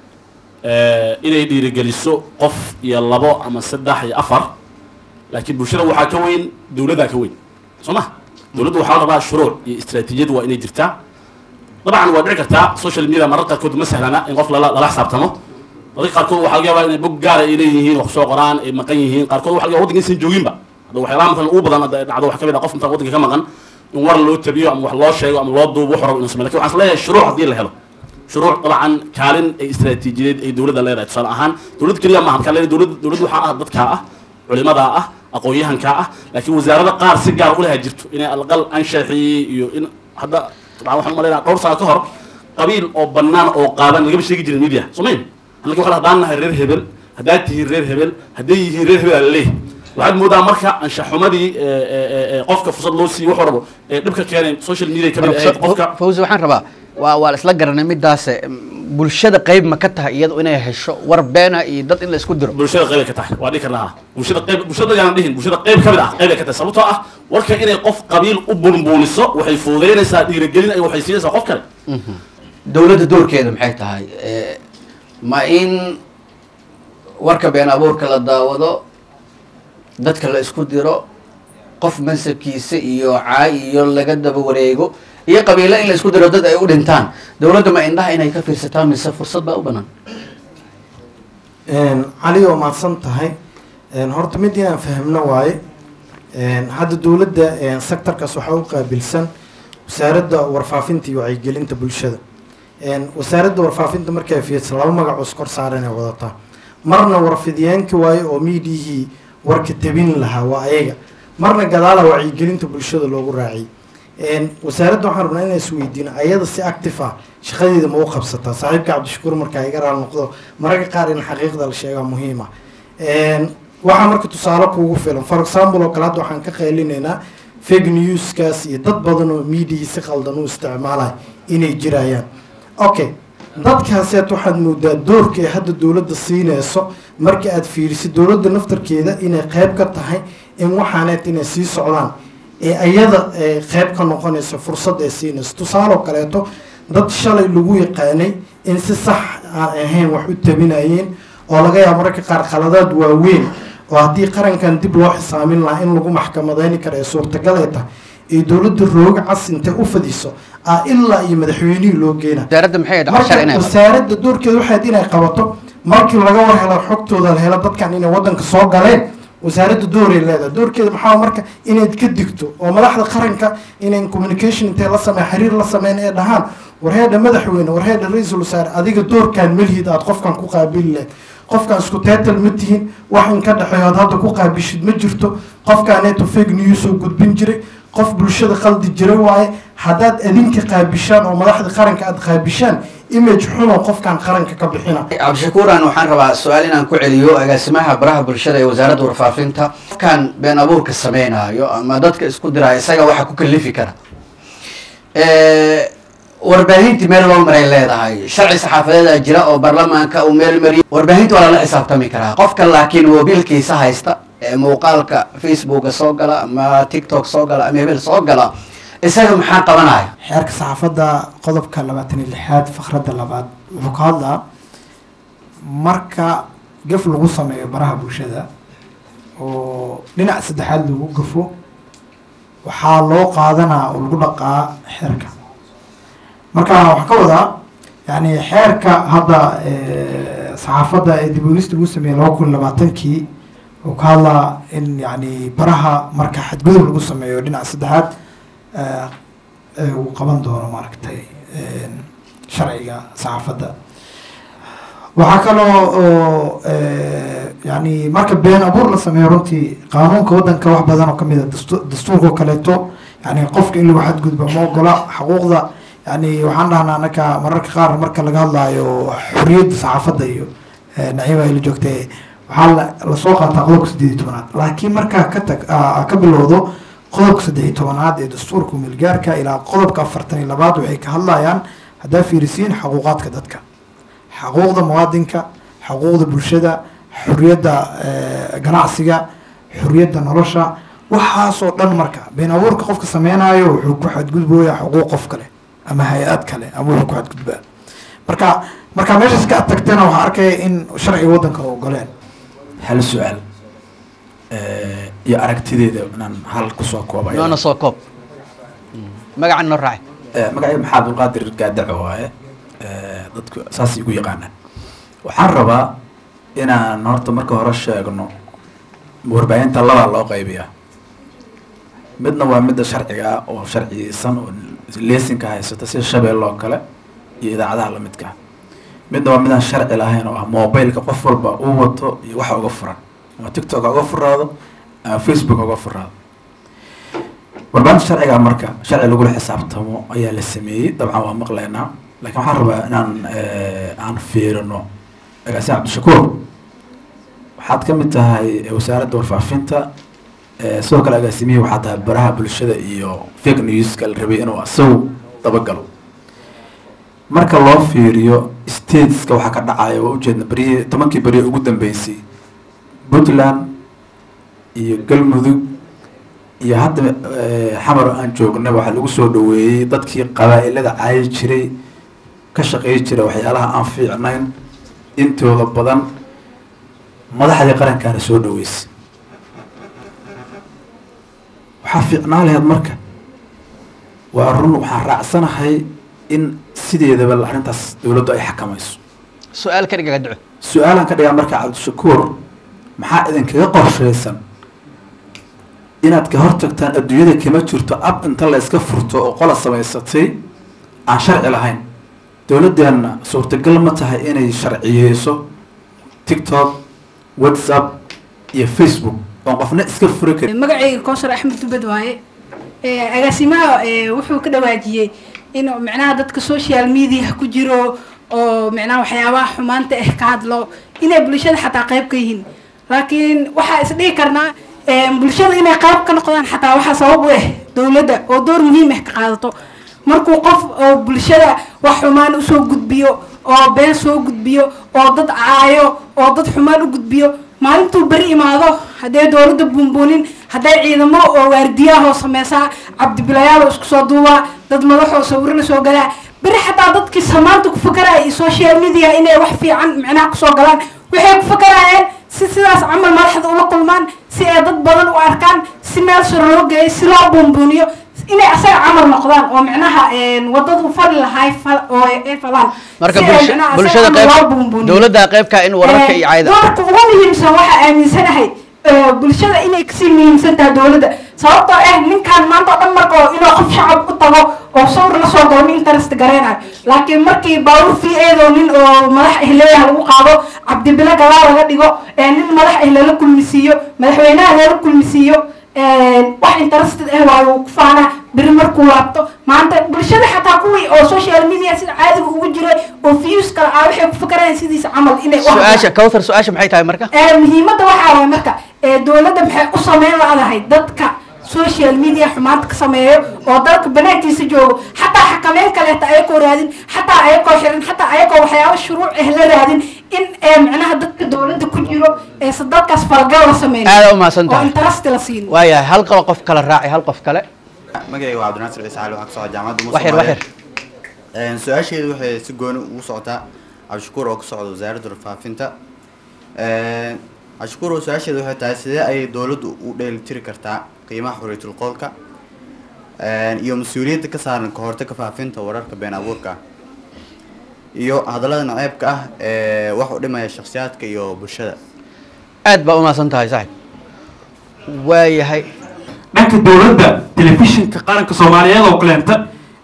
Speaker 6: eh, inay dhiirigeliso qof iyo labo ama saddex iyo afar laakiin bulshada waxaa ka weyn dowladdaa ka weyn soo ma dowladda waxaa la rabaa shuruuc iyo istaraatiijiyad waa inay jirtaa dabcan waa dhici kartaa social media marar qaarkood ma sahlana in qof lala lala xisaabtamo dadka qaarkood waxaa laga yaabaa inay bog gaara ay leeyihiin wax soo qoraan ay maqan yihiin qaarkood waxa laga yaabaa waddanka insan jooginba hadda waxyaalaha matalan ugu badan hadda dhacdo wax ka mid ah qof intaan waddanka ka maqan in war loo tabiyo ama wax loo sheego ama loo duubo wuxuu rabo inuu sameeyo lakin waxaan isleeyahay shuruuc haddii la helo shuruuc dabcan kaalin ay istaraatiijiyadeed ay dowladda leedahay tusaale ahaan dowlad keliya maaha markaa leedahay dowlad dowlad waxaa ah dadkaa ah culimadaa ah aqoon-yahankaa ah laakiin wasaarada qaar si gaar ulaha jirto inay alqal anshaxii iyo in hadda dabcan waxaan umalaynaa dhowr sano ka hor qabiil oo bannaan oo qaadan lagama sheegi jirin media somayn halka waxaa haddaan nahay reer hebel haddaad tihiin reer hebel hadday yihiin reer hebel alaleeh waxaad moodaa marka anshaxumadii eh, eh, eh, eh, qofka fursad loo siiyo wuxuu rabo ee dhibka keenay social media ka mid ahayd qofka
Speaker 5: fawzi waxaan rabaa waa waa la isla garanay midaas bulshada qayb ma ka tahay iyadu inay hesho war beena iyo dad in la isku diro
Speaker 6: bulshada qayb ay ka tahay waa dhihi karnaa bulshada qayb bulshada yaanan dhihin bulshada qayb ka mid ah qayb ay ka tahay sababtoo ah warka inay qof qabiil u bunbuuniso waxay fududeynaysaa dhiirigelin ay waxay siinaysaa qof kale
Speaker 5: dowladda doorkeeda maxay tahay Eh, ma in warka been abuurka la daawado dadka la isku diro qof mansabkiisa iyo caay iyo laga daba wareego iyo qabiilo in la isku diro dad ay u dhintaan dowladda ma indhaha inay ka fiirsataa mise fursad baa u banaan
Speaker 1: cali oo mahadsan tahay horta mid inaan fahmno waaye Een, hadda dowladda een, sectorkaas waxaa u qaabilsan wasaaradda warfaafinta iyo wacyigelinta bulshada Een, wasaaradda warfaafinta markay fiirsan laba magac oo iskor saaran ay wadataa marna warfidiyeenka waaye oo miidiyihii warka tabin lahaa waa ayaga marna gadaala wacyigelinta bulshada loogu raaciyay Een, wasaaradda waxaan rabnaa inaan isweydiino ayada si active ah shaqadeeda ma u qabsataa saaxiibka cabdishakuur markaa iga raal noqdo mararka qaar in xaqiiqda la sheegaa muhiim ah Een, waxaa marka tusaale kuugu filan for example oo kale hadda waxaan ka qaylinaynaa fake newskaas iyo dad badan oo miidiyii si qaldan u isticmaalaya inay jirayaan okay dadkaaseed waxaad moodaa doorka ay hadda dowladda siinayso marka aad fiirisid dowladda naftarkeeda inay qayb ka tahay in waxaaneet inay sii socdaan ee ayada ee qayb ka noqonaysa fursad ay siinayso tusaaloo kaleeto dad shalay lagu yaqaanay in si sax aan ahayn wax u tabinayeen oo laga yaabo mararka qaar khaladaad waaweyn oo haddii qarankan dib loo xisaamin lahaa in lagu maxkamadeyni karo ee suurtagal ay tahay ee dowladda rooga cas intay u fadiso ah ilaa iyo madaxweynihii loo geena
Speaker 5: wasaaradda maxay ahayd
Speaker 1: marka
Speaker 5: cashar inay
Speaker 1: wasaaradda doorkeeda waxayd inay qabato markii laga war helo xogtooda la helo dadkan inay wadanka soo galeen wasaaradda dooray leedahay doorkeeda maxaa marka inayd ka digto oo madaxda qaranka inay communication intay la sameyn xiriir la sameyn ee dhahaan warheedha madaxweyne warheedha ra-iisul wasaare adiga doorkan melhid aad qofkan ku qaabili lahayd qofkan isku teetal ma tihin wax in ka dhexeeyo aad hadda ku qaabishid ma jirto qofkaaneeto fake news oo gudbin jiray qof bulshada qaldi jiray waaye haddaad adinka qaabishaan oo madaxda qaranka aad qaabishaan image xunoo qofkan qaranka ka bixina
Speaker 5: cabdishakuuran waxaan rabaa su-aal inaan ku celiyo agaasimaha baraha bulshada ee wasaaradda warfaafinta kan been abuurka sameynaayo ama dadka isku diraayo isaga waxa ku kalifi kara warbaahintii meel loo maray leedahay sharci saxaafadeeda jira oo baarlamaanka uu meel mariyo warbaahinta waa lala xisaabtami karaa qofka laakiin mobiilkiisa haysta ee muuqaalka facebooka soo gala ama tiktok soo gala ama hebel soo gala isaga maxaa qabanaya
Speaker 10: xeerka saxaafadda qodobka labaatan iyo lixaad fakradda labaad wuxuu ka hadlaa marka gaf lagu sameeyo baraha bulshada oo dhinac saddexaad lagu gafo waxaa loo qaadanaa oo lagu dhaqaa xeerka marka waxaa ka wadaa yani xeerka hadda eh, saxaafadda ee dib uegista lagu sameeyey laba kun iyo labaatankii wuxuu ka hadlaa in yani baraha marka xadgudub lagu sameeyo dhinac saddexaad eh, eh, uu qaban doono maaragtay eh, sharciga saxaafadda waxaa kaloo oo eh, yani marka been abuur la sameeyo runtii qaanuunka waddanka wax badan oo kamid a dastu- dastuurka oo kaleeto yani qofka in lagu xadgudbo ma ogola xuquuqda yani waxaan dhahnaa anaka mararka qaar marka laga hadlaayo xoriyadda saxaafadda iyo eh, naciima ay la joogtay waxaa la- lasoo qaataa qodobka siddeed iyo tobanaad laakiin markaa ka tag aa ka bilowdo qodobka saddex iyo tobanaad ee dastuurka milgaarka ilaa qodobka afartan iyo labaad waxay ka hadlayaan haddaa fiirisiin xuquuqaadka dadka xuquuqda muwaadinka xuquuqda bulshada xuriyadda eh, ganacsiga xuriyadda nolosha waxaasoo dhan marka been abuurka qofka sameynayo wuxuu ku xadgudbooyaa xuquuq qof kale ama hay-ad kale ama wuxuu ku xadgudbaa marka marka meeshaas ka tagtana waxaa arkaya in sharciga waddanka u ogoleen
Speaker 11: hal su-aal eh, iyo aragtideeda inaan hal kusoo koobayo
Speaker 5: noona soo koob magacan noo raaci
Speaker 11: Eh, magacayga maxaa abdulqaadir gaadaco waaye Eh, dadku saas igu yaqaanaan waxaan rabaa inaan horta marka hore sheegno warbaahinta labaa loo qaybiyaa midna waa midda sharciga ah oo sharciyeysan oo leesinka haysata sida shabeelle oo kale iyo idaacadaha lamidka ah midna waa midaan sharci lahayn oo ah mobileka qof walba uu wato iyo waxa uga furan ama tiktok ha uga furaado ama facebook ha uga furaado warbaahinta sharciga marka sharci lagula xisaabtamo ayaa la sameeyey dabcan waa maqlaynaa laakiin waxaan rabaa inaan eh, aan fiirino agaasime cabdishakuur waxaad ka mid tahay eh, wasaaradda warfaafinta eh, sidoo kale agaasimihii waxaad tahay baraha bulshada iyo fake newska la rabay inuu isagu dabagalo marka loo fiiriyo stateska waxaa ka dhacaya waa ujeedna berihii tobankii beri ugu dambeysay puntland iyo galmudug iyo hadda eh, xamar aan joognay waxaa lagu soo dhaweeyey dadkii qabaa-ilada caayi jiray ka shaqeey jiray waxyaalaha aan fiicnayn intooda badan madaxdii qarankaana soo dhaweysay waxaa fiicnaa laheyd marka waa run waxaan raacsanahay in sideedaba arrintaas dowladdu ay xakamayso
Speaker 5: su-aal ka dhigaga duco
Speaker 11: su-aalaan ka dhigaa marka cabdishakuur maxaa idinkaga qorshaysan inaad ka hortagtaan adduunyada kama jirto ab inta la iska furto oo qola samaysatay aan sharci lahayn dowladdeena suurtagal ma tahay inay sharciyeyso tiktok whatsapp iyo facebook oon qofna iska furi karin
Speaker 2: magacayga koosar axmed dubad waaye Ee, agaasimaha ee, wuxuu ka dhawaajiyey in micnaha dadka social media ku jiro oo micnaha waxyaabaha xumaanta ah ka hadlo inay bulshada xataa qayb ka yihiin laakiin waxaa isdhihi karnaa ee, bulshada inay qayb ka noqdaan xataa waxaa sabab u ah dowladda oo door muhiim ah ka qaadato markuu qof oo bulshada wax xumaan usoo gudbiyo oo been soo gudbiyo oo dad caayo oo dad xumaan u gudbiyo maalintuu beri imaado hadday dowladda buunbuunin hadday ciidamo oo waardiyaahoo sameysaa cabdibilayaal isku soo duubaa dad madaxoo sawiro la soo galaa beri xataa dadkii samaanta ku fakaraya iyo social media inay wax fiican micnaha kusoo galaan waxay ku fakarayeen si sidaas camal madaxda ula kulmaan si ay dad badan u arkaan si meel sare loo geeyo si loo buunbuuniyo inay asaga camal noqdaan oo micnaha een, wadadu fali lahay fal- oo ay falaan
Speaker 5: marka
Speaker 2: Si ay
Speaker 5: bulsha-
Speaker 2: micnaha asaga
Speaker 5: bulshada
Speaker 2: camal loo
Speaker 5: qayb
Speaker 2: buunbuuniyo.
Speaker 5: dowladda qaybka in wararka iyo cayda
Speaker 2: doorka ugu muhiimsan waxaa aaminsanahay ee, bulshada inay kasii muhiimsan tahay dowladda sababtoo ah ninkaan maanta oo dhan marka oo inuu qof shacab u tago oo sawir la soo galo nin interest gareynayo laakiin markii baawur fi eedoo nin oo madax ah leeyahay lagu qaado cabdibile gadaal laga dhigo ee nin madax ah lala kulmisiiyo madaxweynaha lala kulmisiiyo een, wax interested ah waa uu ku faanaa beri markuu laabto maanta bulshada xataa kuwii oo social media sida caadiga ugu jiray oo views kala ah waxay ku fakarayaan sidiisa camal inay u hadlaan.
Speaker 5: su-aasha kawthar su-aasha maxay tahay marka
Speaker 2: ee muhiimadda waxaa waay marka ee dowladda maxay u sameyn laadahay dadka social media xumaanta ka sameeyo oo dalka banaankiisa joogo xataa xakameyn kaleeta ayakoo raadin xataa ayakoo xirin xataa ayakoo waxyaabo shuruuc ah la raadin in ee micnaha dadka dowladda ku jiro eese dalkaas falgal la sameyn
Speaker 5: aada u mahadsan
Speaker 2: oo
Speaker 5: tahay
Speaker 2: interest la siin
Speaker 5: waayahay hal qolo qof kale raaci hal qof kale
Speaker 12: magacayga waa cabdinaasir ciise cali waxaa ka socda jaamacadda
Speaker 5: wax yar wax yar
Speaker 12: Een, su-aasheedu waxay si gooni ugu socotaa cabdishakuur oo ka socda wasaaradda warfaafinta Een, cabdishakuur oo su-aasheedu waxay tahay sidee ayay dowladdu u dheelitiri kartaa qiimaha xorriyatul qowlka Een, iyo mas-uuliyadda ka saaran ka hortagga faafinta wararka been abuurka ah iyo hadallada naceebka ah ee wax u dhimaya shakhsiyaadka iyo bulshada
Speaker 5: aad baa u mahadsan tahay saaxib waayahay
Speaker 13: dhanka dowladda telefishinka qaranka soomaaliyeed oo kaleenta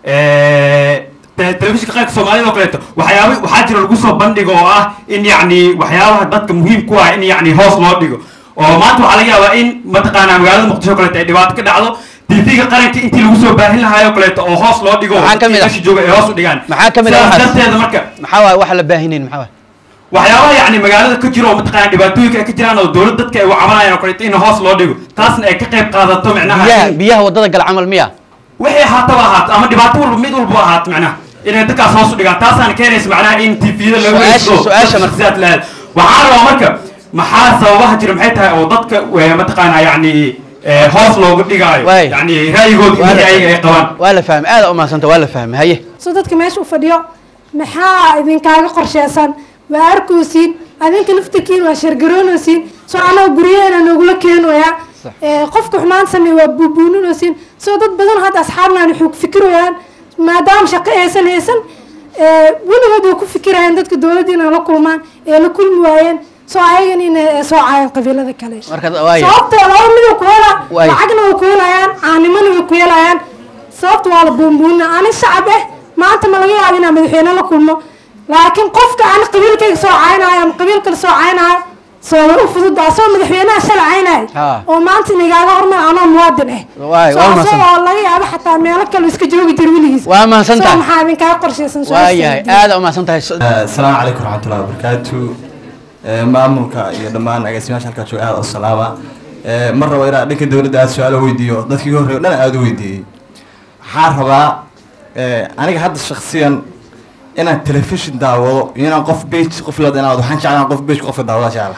Speaker 13: te- telefishinka qaranka soomaaliyeed oo kaleenta waxyaaba waxaa jira lagu soo bandhigo oo ah in yacni waxyaabaha dadka muhiim ku ah in yacni hoos loo dhigo oo maanta waxaa laga yaabaa in mataqaanaa magaalada muqdisho oo kaleeta ay dhibaato ka dhacdo tv-ga qaranka intii lagu soo baahin lahaay oo kaleeta oo hoos loo dhigo oo
Speaker 5: Maxaa ka mid ah?
Speaker 13: dadkii meesha jooga ay hoos u dhigaan
Speaker 5: maxaa ka mid ah
Speaker 13: sidaas
Speaker 5: waxaas?
Speaker 13: darteeda marka
Speaker 5: maxaa waay waxa la baahinayn maxaa waay
Speaker 13: waxyaabaha yacni magaalada ka jiro oo mataqaanaa dhibaatooyinka ay ka jiraan oo dowlad dadka ay u cabanayaan oo kaleeta in hoos loo dhigo taasna ay ka qayb qaadato micnaha
Speaker 5: biyaha
Speaker 13: in-
Speaker 5: biyaha wadada gala camal miya
Speaker 13: wixii ahaataba ahaato ama dhibaato walba mid walba ahaato macnaha inay dadkaas hoos u dhigaan taasaan keenaysa macnaha in tvda laga
Speaker 5: Su-aasha-
Speaker 13: eegto
Speaker 5: su-aasha
Speaker 13: dadka
Speaker 5: marka.
Speaker 13: shakhsiyaad lahayd waxaa rabaa marka maxaa sababaha jira maxay tahay oo dadka eh, mataqaanaa yacni eh, hoos looga dhigaayo
Speaker 5: Waay.
Speaker 13: yacni ra'yigooda
Speaker 5: Waa la
Speaker 13: wixii ayaga ay
Speaker 5: fahmay.
Speaker 13: qabaan
Speaker 5: waa la fahmay aada u mahadsanta waa la fahmay haye
Speaker 14: soo dadka meesha u fadhiyo maxaa idinkaaga qorsheysan waa arkaysiin adinka laftirkiin waa shargaroonaysiin soo anaa guryaheena noogula keenayaa Ee, qofka xumaan sameey waa buubuuninaysiin soo dad badan hadda asxaabnaan waxay ku fikirayaan maadaama shaqo aysan haysan ee, weligood way ku fikirayaan dadka dowladda inay la kulmaan ee la kulmi waayeen soo ayagan inay soo caayaan qabiilada kale
Speaker 5: marka waaya
Speaker 14: sababta laba mid way ku helaa
Speaker 5: Waay.
Speaker 14: lacagna way ku helayaan caanimana way ku helayaan sababta waa la buunbuunina ani shacab eh maanta ma laga yaabo inaan madaxweyne la kulmo laakiin qofka aan qabiilkayga soo caynayo ama qabiil kale soo caynayo soo u fududa asagoo madaxweynaha shala caynayo
Speaker 5: Ha.
Speaker 14: oo maanta inagaaga hormar anoo muwaadin ah
Speaker 5: Waay,
Speaker 14: Soo
Speaker 5: waa mahadsan.
Speaker 14: asagoo laga yaabo xataa meelo kale iska joogi jira weligiis
Speaker 5: Waa mahadsan
Speaker 14: Soo
Speaker 5: tahay.
Speaker 14: maxaa idinkaaga qorshaysan soo
Speaker 5: waayahay aada u mahadsan tahay
Speaker 15: asalaamu calaykum waraxmatullahi wabarakaatu Eh, maamulka iyo dhammaan agaasimayaasha halkaa jooga aada u salaama Eh, mar rabo inaan dhanka dowladda aada su-aalo weydiiyo dadkii ugu horreeya o dhan aada u weydiiyey waxaan rabaa eh, aniga hadda shaksiyan inaan telefishin daawado iyo inaan qof bage qof la danaado waxaan jeclaan qof bage qofka daawada jecla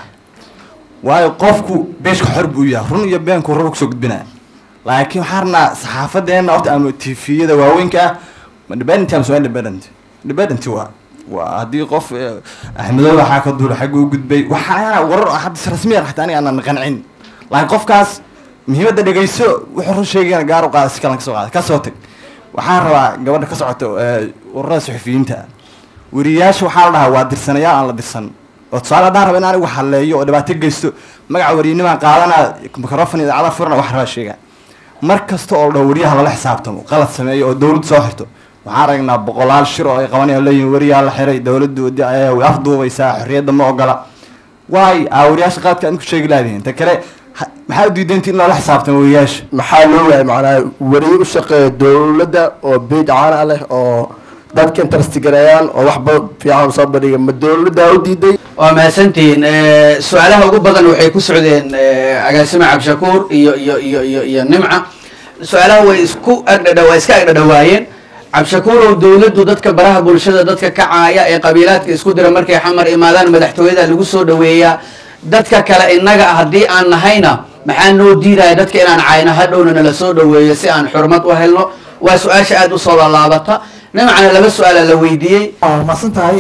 Speaker 15: waayo qofku beejka xor buu yahay run iyo beenku raba kusoo gudbinaya laakiin waxaan rabnaa saxaafadeena horta ama tviyada waaweynka ah ma independent ama soo independent independent waa waa haddii qof eh, axmedow waxaa ka duula xagga u gudbay waxaa warar hadda si rasmiyan xataa aniga aanan qancin laakiin qofkaas muhiimadda dhegeyso wuxuu run sheegayana gaar u qaada si kalan kasoo qaada kasoo tag waxaan rabaa gabadha ka socoto eh, ururada suxufiyiinta weriyaasha waxaa la dhahaa waa dirsanayaal aan la dirsan oo tusaale haddaan raba in anigu halleeyo oo dhibaato geysto magaca wariyanimaan qaadanaa microfon idaacada furana wax rabaa sheegaa mar kasta oo la dhaho wariyaha lala xisaabtamo qalad sameeyo oo dowladdu soo xirto waxaan aragnaa boqolaal shir oo ay qabanayaan leeyihin wariyaha la xiray dowladdu way afduubaysaa xorriyadda ma ogola waay aa wariyaasha qaladka aad ku sheegi laadihin ta kale ha- maxaa u diidaynti in loola xisaabtamo wariyaasha
Speaker 16: maxaa loo waayay macnaha wariye u shaqeeya dowladda oo beej caana leh oo dadka interestigareeyaan oo waxba fiican soo bandhiga ma dowladda u diiday
Speaker 5: waa mahadsantihiin Eh, su-aalaha ugu badan waxay ku socdeen eh, agaasime cabdishakuur iyo iyo iyo iyo iyo nimca su-aalaha way isku agdhadha waa iska agdhadhawaayeen cabdishakuurow dowladdu dadka baraha bulshada dadka kacaaya ee qabiilaadka isku dira markay xamar imaadaan madaxtooyada lagu soo dhaweeyaa dadka kale innaga ah haddii aan nahayna maxaa noo diidaya dadka inaan cayno hadhowna nala soo dhaweeyo si aan xurmad u helno waa su-aasha aada usoo laalaabata nimcana laba su-aala la weydiiyey
Speaker 10: maasan tahay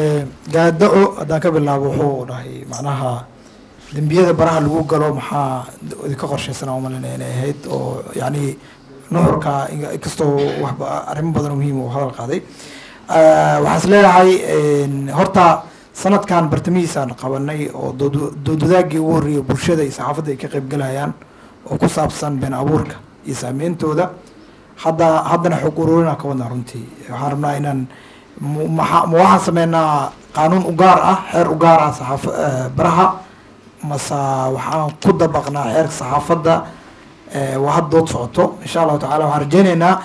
Speaker 10: gaadaco haddaan ka bilaabo wuxuu dhahay macnaha dembiyada baraha lagu galo maxaa idinka qorshaysanaa umalinaya inay ahayd oo yacni nuxurka in- inkastoo waxba arrimo badan oo muhiim uu hadal qaaday waxaan is leeyahay horta sanadkan bartamihiisaan qabanay oo dood- doodwadaagii ugu horreeyay bulshada iyo saxaafadda ay ka qaybgalayaan oo ku saabsan been abuurka iyo saameyntooda hadda haddana xog ururinaa ka wadnaa runtii waxaan rabnaa inaan mu- maxa- ma waxaan sameynaa qaanuun u gaar ah xeer u gaar ah saxaaf eh, baraha mase waxaan ku dabaqnaa xeerka saxaafadda eh, waa had dood socoto insha allahu tacala waxaan rajeyneynaa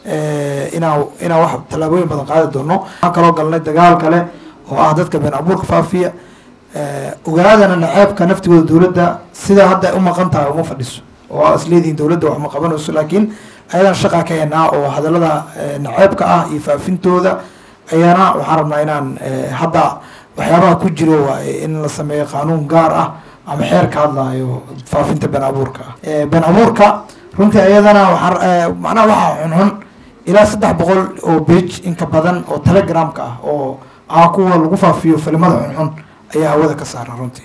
Speaker 10: eh, inaa inaa wax tallaabooyin badan qaadi doono waxaan kaloo galnay dagaal kale oo ah dadka been abuurka faafiya eh, ogaadana naceebka naftigooda dowladda sida hadda ay u maqan tahay uma fadhiso oo aa isleedihiin dowladda wax ma qabanayso laakiin ayadan shaqa ka heenaa oo hadallada eh, naceebka ah iyo faafintooda ayana waxaan rabnaa inaan eh, hadda waxyaabaha ku jiro waa in la sameeyo qaanuun gaar ah ama xeer ka hadlayo faafinta been abuurka ah Eh, been abuurka runtii ayadana waxaan eh, macnaha waxaa xunxun ilaa saddex boqol oo page inka badan oo telegramka ah oo ah kuwa lagu faafiyo filimada xunxun ayaa hawada ka saaran runtii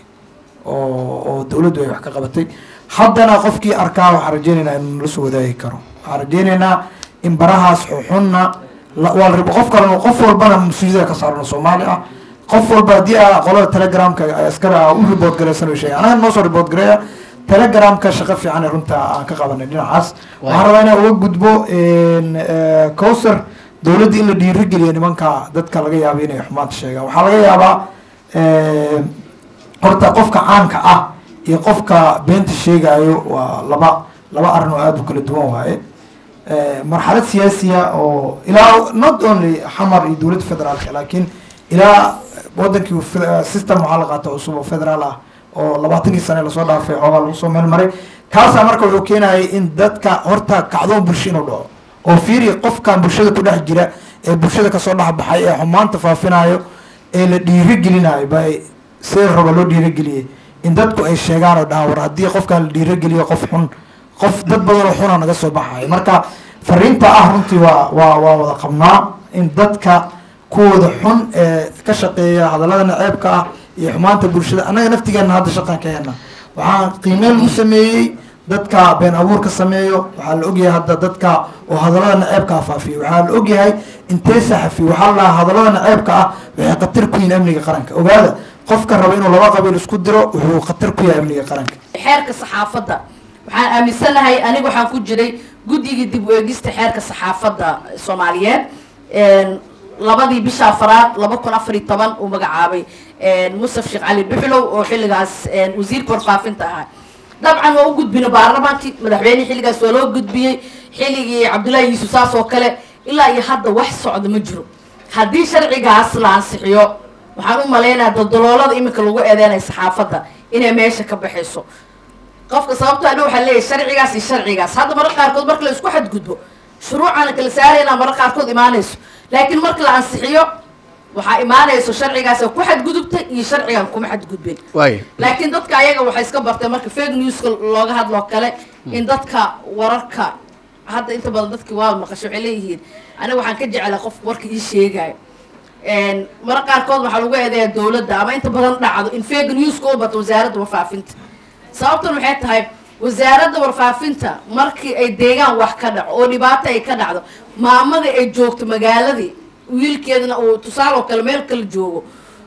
Speaker 10: oo oo dowladdu ay wax ka qabatay haddana qofkii arkaa waxaan rajeyneynaa inuu nala soo wadaagi karo waxaan rajeyneynaa in barahaas xunxunna la- waa la rabo qof kalena qof walbana mas-uuliyada ka saaran oo soomaali ah qof walba haddii aa qolada telegramka ay askari ah u report garaysan oo sheegay anaga noo soo report gareeya telegramka shaqo fiican ee runta aan ka qabanay dhinacaas waxaan rabaa inaan uga gudbo cowser dowladda in la dhiirigeliyo nimanka dadka laga yaabo inay xumaanta sheegaan waxaa laga yaabaa eh, horta qofka caanka ah iyo qofka beenta sheegayo waa laba laba arrin oo aada u kala duwan waaye Eh, marxalad siyaasiya oo ilaa not only xamar iyo dowladda federaalka laakiin ilaa wadankii fe- system waxaa la qaata cusub oo federaal ah oo labaatankii sane lasoo dhaafay xoogaa lagu soo meel maray kaasaa marka wuxuu keenayay in dadka horta kacdoon bulsho inuu dhaco oo fiiri qofkan bulshada ku dhex jira ee bulshada kasoo dhex baxay ee xumaanta faafinayo ee la dhiirigelinayo ba see raba loo dhiirigeliyey in dadku ay sheegaan oo dhahaan war haddii qofkan la dhiirigeliyo qof xun qof dad badan oo xuna naga soo baxayo marka fariinta ah runtii waa waa waa wada qabnaa in dadka kuwooda xun ee ka shaqeeya hadallada naceebka ah iyo xumaanta bulshada annaga naftigeena hadda shaqan ka hena waxaan qiimeyn u sameeyey dadka been abuurka sameeyo waxaa la ogyahay hadda dadka oo hadallada naceebka ah faafiyo waxaa la ogyahay intee saxafi waxaa la dhahaa hadallada naceebka ah waxay khatar ku yihiin amniga qaranka ogaada qofka raba inuu laba qabiil isku diro wuxuu khatar ku yahay amniga qaranka
Speaker 4: xeerka saxaafadda waxaan aaminsanahay aniga waxaan ku jiray guddigii dib u eegista xeerka saxaafadda soomaaliyeed Een, labadii bisha afraad laba kun afar iyo toban uu magacaabay een, musaf sheekh cali dhuxlow oo xilligaas een, wasiirka warfaafinta ahaa dabcan waa u gudbina baarlamaankii madaxweyne xilligaas waa loo gudbiyey xilligii cabdullaahi yuusuf saas oo kale ilaa iyo hadda wax socda ma jiro haddii sharcigaas la ansixiyo waxaan u maleynayaa daldaloolada iminka lagu eedeynayo saxaafadda inay meesha ka baxayso qofka sababto ana waxaa leeyahay sharcigaas iyo sharcigaas hadda mararka qaarkood marka la isku xadgudbo shuruucana kala saarayna mararka qaarkood imaanayso laakiin marka la ansixiyo waxaa imaanayso sharcigaas oo ku xadgudubtay iyo sharcigan kuma xadgudbin
Speaker 5: waay
Speaker 4: laakiin dadka ayaga waxay iska barteen marka fake newska looga hadloo kale in dadka wararka hadda inta badan dadki waa maqasho waxay leeyihiin aniga waxaan ka jeclaa qof warka ii sheegayo Een, mararka qaarkood waxaa lagu eedeeyaa dowladda ama inta badan dhacdo in fake newska u bato wasaaradda warfaafinta sababtan waxay tahay wasaaradda warfaafinta markii ay deegaan wax ka dhaco oo dhibaato ay ka dhacdo maamadii ay joogto magaaladii wiilkeedana uu tusaale oo kale meel kale joogo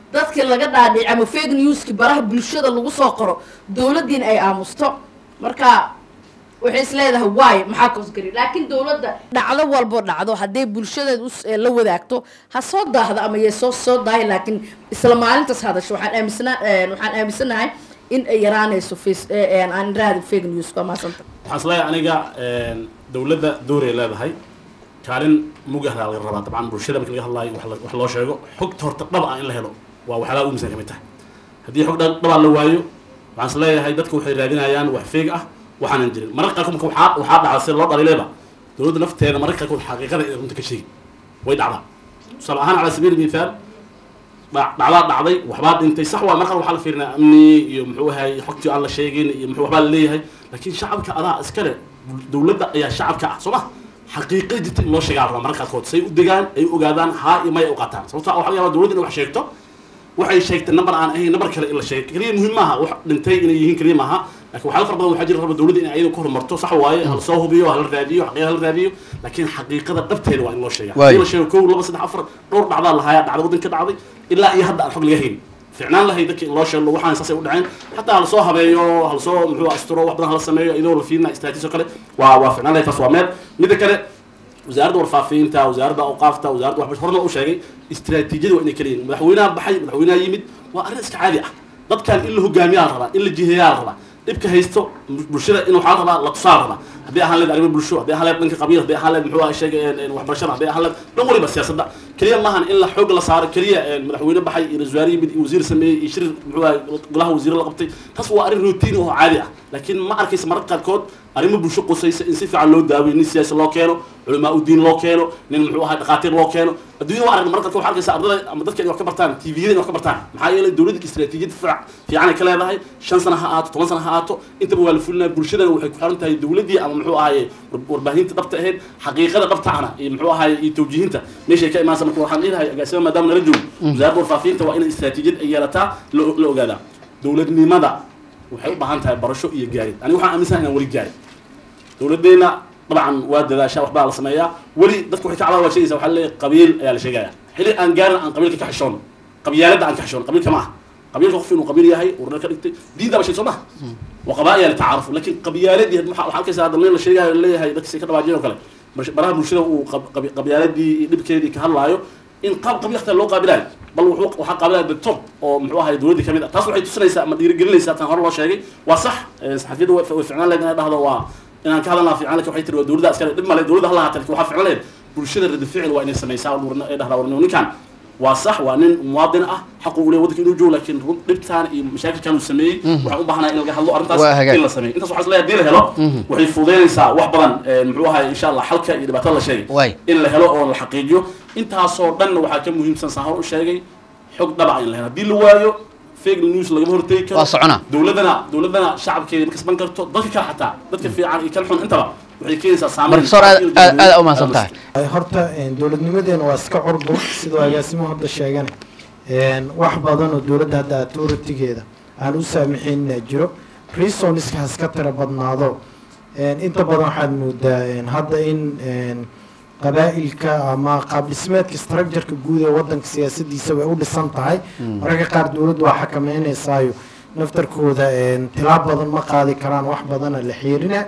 Speaker 4: dadkii laga dhaadhici ama fake newski baraha bulshada lagu soo qoro dowladdiin ay aamusto marka waxay is leedahay waay maxaa koosgari laakiin dowladda dhacdo walbo dhacdo hadday bulshadeed us- ee la wadaagto ha soo daahdo ama yay soo soo daahi laakiin isla maalintaas hadasho waxaan aaminsanaa waxaan aaminsanahay in ay yaraanayso face ee, ee, aan raadi fake news waa maasanta
Speaker 6: waxaan isleeyahay aniga een, dowladda dooray leedahay kaalin mugahda laga rabaa dabcan bulshada marka laga hadlaayo wax la- wax loo sheego xogta horta dhab ah in la helo waa waxyaalaha ugu misan ka mid tahay haddii xog dhab dhabaa la waayo waxaan isleeyahay dadku waxay raadinayaan wax feeg ah waxaanan jirin mararka qaarkood marka waxaa waxaa dhacda sida loo dhaliileeba dowladda nafteeda mararka qaarkood xaqiiqada ay runta ka sheegi way dhacdaa tusaale ahaan cala sabiili mithaal dhac- dhacdaa dhacday waxbaa dhintay sax waa markan waxaa la fiirinaya amni iyo muxuu ahay xogtii aan la sheegin iyo muxuu waxbaa la leeyahay laakiin shacabka adaa iskale dowladda ayaa shacabka ah soo ma xaqiiqada jirta in loo sheegaa la rabaa mararka qaarkood say u degaan ay u ogaadaan haa iyo maya u qaataan sababtoo ah waxaa laga yaabaa dowladda inay wax sheegto waxay sheegtay number aan ahayn number kale in la sheego keliya muhiim maaha wax dhintay inay yihiin keliya maaha laakiin waxyaala fara badan waxaa jira raba dowladda inay ayada ku horumarto sax waaye hala soo hubiyo hala raadiyo xaqiiqa hala raadiyo laakiin xaqiiqada dhabteeda waa in loo sheegaa
Speaker 5: Waayo.
Speaker 6: in la sheego kow laba saddex afar dhowr dhacdaa lahaaya dhacda waddanka dhacday ilaa iyo hadda aan xog laga hayn ficnaan lahay dadka in loo sheego waxaan saasay u dhaceen xataa hala soo habeeyo hala soo muxuu asturo wax badan hala sameeyo iyadoo la fiirina istaatiso kale waa waa ficnaan lahay taas waa meel midda kale wasaaradda warfaafinta wasaaradda awqaafta wasaaradda waxbarasho horna u sheegay istiraatiijiyada waa inay kala yihiin madaxweynaha baxay madaxweynaha yimid waa arrin iska caadi ah dadkan in la hogaamiyaa la rabaa in la jiheeyaa la rabaa dhibka haysto bulshada in waxaa la rabaa la tusaa la rabaa haddii ahaan leed arrimo bulsho haddii ahaan leed dhanka qabiil haddii ahaan leed muxuu ahaa sheegay waxbarashada haddii ahaan leed dhan waliba siyaasadda keliya maahan in la xoog la saaro keliya een, madaxweyne baxay iyo ra-iisul wasaare yimid iyo wasiir sameeyey iyo shir muxuu ahaa golaha wasiire la qabtay taas waa arrin routine oo caadi ah laakiin ma arkaysa mararka qaarkood arrimo bulsho qusaysa in si fiican loo daaweyo nin siyaasi loo keeno culamaa udiin loo keeno nin muxuu ahaa dhakhaatiir loo keeno adduunyada waa aragna mararka qaarkood waxaa arkaysa ardada ama dadka inay wax ka bartaan tviyada inay wax ka bartaan maxaa yeelay dowladda istiraatiijiyad fiic- fiican ay ka leedahay shan sana ha aato toban sana ha aato intaba waa la fulinaya bulshadana waxay ku xiran tahay dowladdii ama muxuu ahaaye war- warbaahinta dhabta ahayd xaqiiqada dhabta ahna iyo muxuu ahaaye iyo tawjiihinta meeshay ka imaansa marka waxaan leedahay agaasima maadaama nala joogo wasaaradda warfaafinta waa inay istiraatiijiyad ay yeelataa la la ogaadaa dowladnimada waxay u baahan tahay barasho iyo gaarid aniga waxaan aaminsanahay inaan weli gaarin dowladdeena dabcan waa dadaashaa waxbaa la sameeyaa weli dadku waxay ka cadawa waa sheegaysa waxaa leeyahay qabiil ayaa la sheegaya xili aan gaarin aan qabiilka ka xishoon qabyaaladda aan ka xishoon qabiilka ma ah qabiilka qof inuu qabiil yahay urna ka dhigtay diinta ba shay soo maha wa qabaa'iya litacaarufu laakiin qabyaaladii waxaa waxaa arkaysa hadda nin la sheegayo leeyahay dadka say ka dhawaajiyeen oo kale mar- baraha bulshada uu qab- qabi- qabyaaladii iyo dhibkeedii ka hadlaayo in qaab qabiil xataa loo qaabilayo bal wuxuu waxaa qaabilaya doctor oo muxuu ahay dowladdii kamid ah taas waxay tusinaysaa ama dhiirigelinaysaa tan hore loo sheegay waa sax eh, saxafiyadda way way ficnaan lahayd inay dhahdo waa inaan ka hadalnaa fiican laakiin waxay tiri waa dowladda askari dhib male dowladda hala haata laakiin waxaa ficlan lahayd bulshada radi ficil waa inay samaysaa oo warna- ay dhahdaa warnimo ninkan waa sax waa nin muwaadin ah xaqu u leeyahay waddanka inuu joogo laakiin run dhibtaan iyo mashaakilkan uu sameeyey
Speaker 5: Mhm.
Speaker 6: waxaan u baahanahay in laga hadlo arrintaas
Speaker 5: Waa hagaag.
Speaker 6: in la sameeyo intaas waxaa is leeyahay haddii la helo
Speaker 5: Mhm.
Speaker 6: waxay fududeynaysaa wax badan eh, muxuu ahay insha allah xalka iyo dhibaatada la sheegay
Speaker 5: Waay.
Speaker 6: in la helo oo la xaqiijiyo intaasoo dhan waxaa ka muhiimsan saan hor u sheegay xog dhaba in la helo haddii la waayo fake news lagama hortegi karo
Speaker 5: Waa soconaa.
Speaker 6: dowladana dowladana shacabkeeda ma kasban karto dadka kale xataa dadka fiican iyo kan xun intaba waxay keenaysaa saameyn
Speaker 5: Professor, aad- aad- aad u mahadsan tahay.
Speaker 1: Ay, horta een, dowladnimadeena waa iska curdur sidoo agaasimuhu hadda sheegana een, wax badan oo dowladda hadda authoritygeeda aan u saamixin jiro reasoniska haska tira badnaado een, inta badan waxaad moodaa een, hadda in een, qabaa'ilka ama qaab dhismeedka structureka guud ee wadanka siyaasadiisa way u dhisan tahay
Speaker 5: Mm.
Speaker 1: mararka qaar dowladdu waa xakameynaysayo naftarkooda een, tilaab badan ma qaadi karaan wax badana la xiirina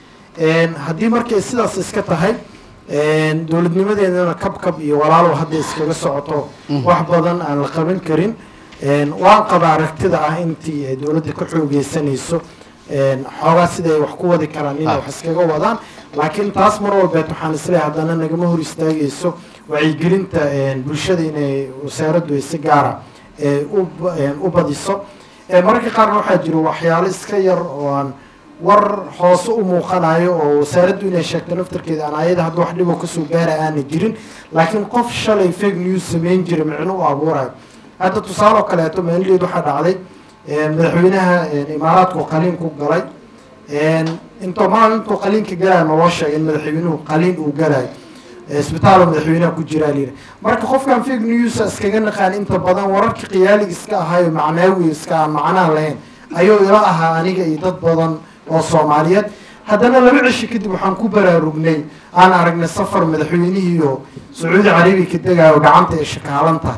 Speaker 1: Een, haddii markay sidaas iska tahay een, dowladnimadeedana kabkab iyo walaalow hadda iskaga socoto
Speaker 5: Mhm.
Speaker 1: wax badan aan la qaban karin Een, waan qaba aragtida ah intii ay dowladda ka xoogeysanayso een, xoogaa siday wax ku wadi karaan inay
Speaker 5: Ah.
Speaker 1: wax iskaga wadaan laakiin taas mar walbeed waxaan isleeyahay haddana nagama hor istaagayso wacyigelinta een, bulshada inay wasaaraddu ay si gaara ee, u ba- een, u badiso Ee, mararka qaarna waxaa jiro waxyaalo iska yar oo aan war hoose u muuqanayo oo wasaaraddu inay sheegto naftarkeeda aan ayada hadda wax dhibo kasoo gaara aana jirin laakiin qof shalay fake news samayn jira micno u abuurayo hadda tusaale oo kaleeto meeldeed waxaa dhacday een, madaxweynaha een, imaaraadku qaliin ku galay een, intuu maalintuu qaliinka galaya naloo sheegay in madaxweynuhu qaliin uu galayo isbitaal madaxweynaha ku jiraa layidhi marka qofkan fake news iskaga naqaan inta badan wararka qiyaaliga iska ahayo macnaawi iska aan macnaha lahayn ayuu ila ahaa aniga iyo dad badan oo soomaaliyeed haddana laba cisho kadib waxaan ku baraarugnay aan aragnay safar madaxweynihiiyo sacuudi carabiya ka degayo gacanta ee shakaalanta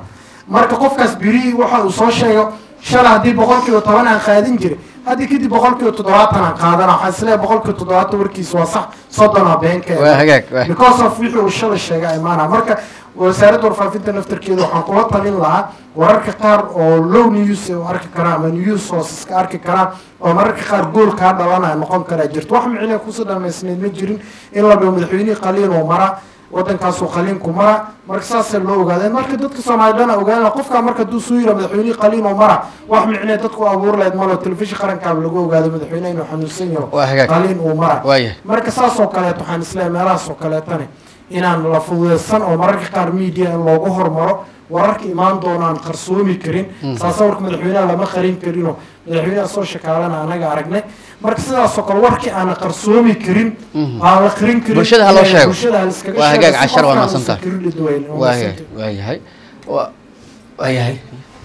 Speaker 1: marka qofkaas birihii waxa uu soo sheego shalay haddii boqolkiiba toban aan qaadin jiray haddii kadib boqolkiiba toddobaatan aan qaadana waxaa isleeyahay boqolkiiba toddobaatan warkiisa waa sax soddona beenka
Speaker 5: Waa hagaag, waa.
Speaker 1: because of wixii uu shalay sheegay imaana marka wasaaradda warfaafinta naftarkeeda waxaan kula talin lahaa wararka qaar oo low news ay u arki karaan ama news sources ka arki karaan oo mararka qaar gool kaa dhalanaya noqon karaa jirto wax micnaa kusoo dhamaysnayd ma jirin in la dhaho madaxweynihii qaliin oo mara wadankaasuu qaliinku mara marka saasee loo ogaadeen marka dadka soomaali dhana ogaana qofka marka hadduu soo yira madaxweynihii qaliin oo mara wax micnee dadku abuur lahayd malo telefishin qarankaaba lagu ogaado madaxweyne inuu xanuunsan
Speaker 5: Waa
Speaker 1: yaho
Speaker 5: hagaag.
Speaker 1: qaliin uu mara
Speaker 5: Waayahay.
Speaker 1: marka saas oo kaleeto waxaan isleeyahay meelahaas oo kaleetane inaan la fududeysan oo mararka qaar media in loogu hormaro wararka imaan doonaan qarsoomi karin
Speaker 5: Mhm.
Speaker 1: saasa warka madaxweynaha lama qarin karinoo madaxweynaha soo shakaalana anaga aragnay marka sidaas oo kale warkii aan qarsoomi karin aan la qarin karin
Speaker 5: bulshada ha loo sheego
Speaker 1: bulshada ha liskaga
Speaker 5: waa
Speaker 1: sheego
Speaker 5: hagaag
Speaker 1: si
Speaker 5: cashar waa
Speaker 1: qofkaan
Speaker 5: mahadsan
Speaker 1: uusan
Speaker 5: tahay
Speaker 1: karin dhidweynin. Waa
Speaker 5: waa
Speaker 1: mahadsantahay.
Speaker 5: waa yahay waa waa yahay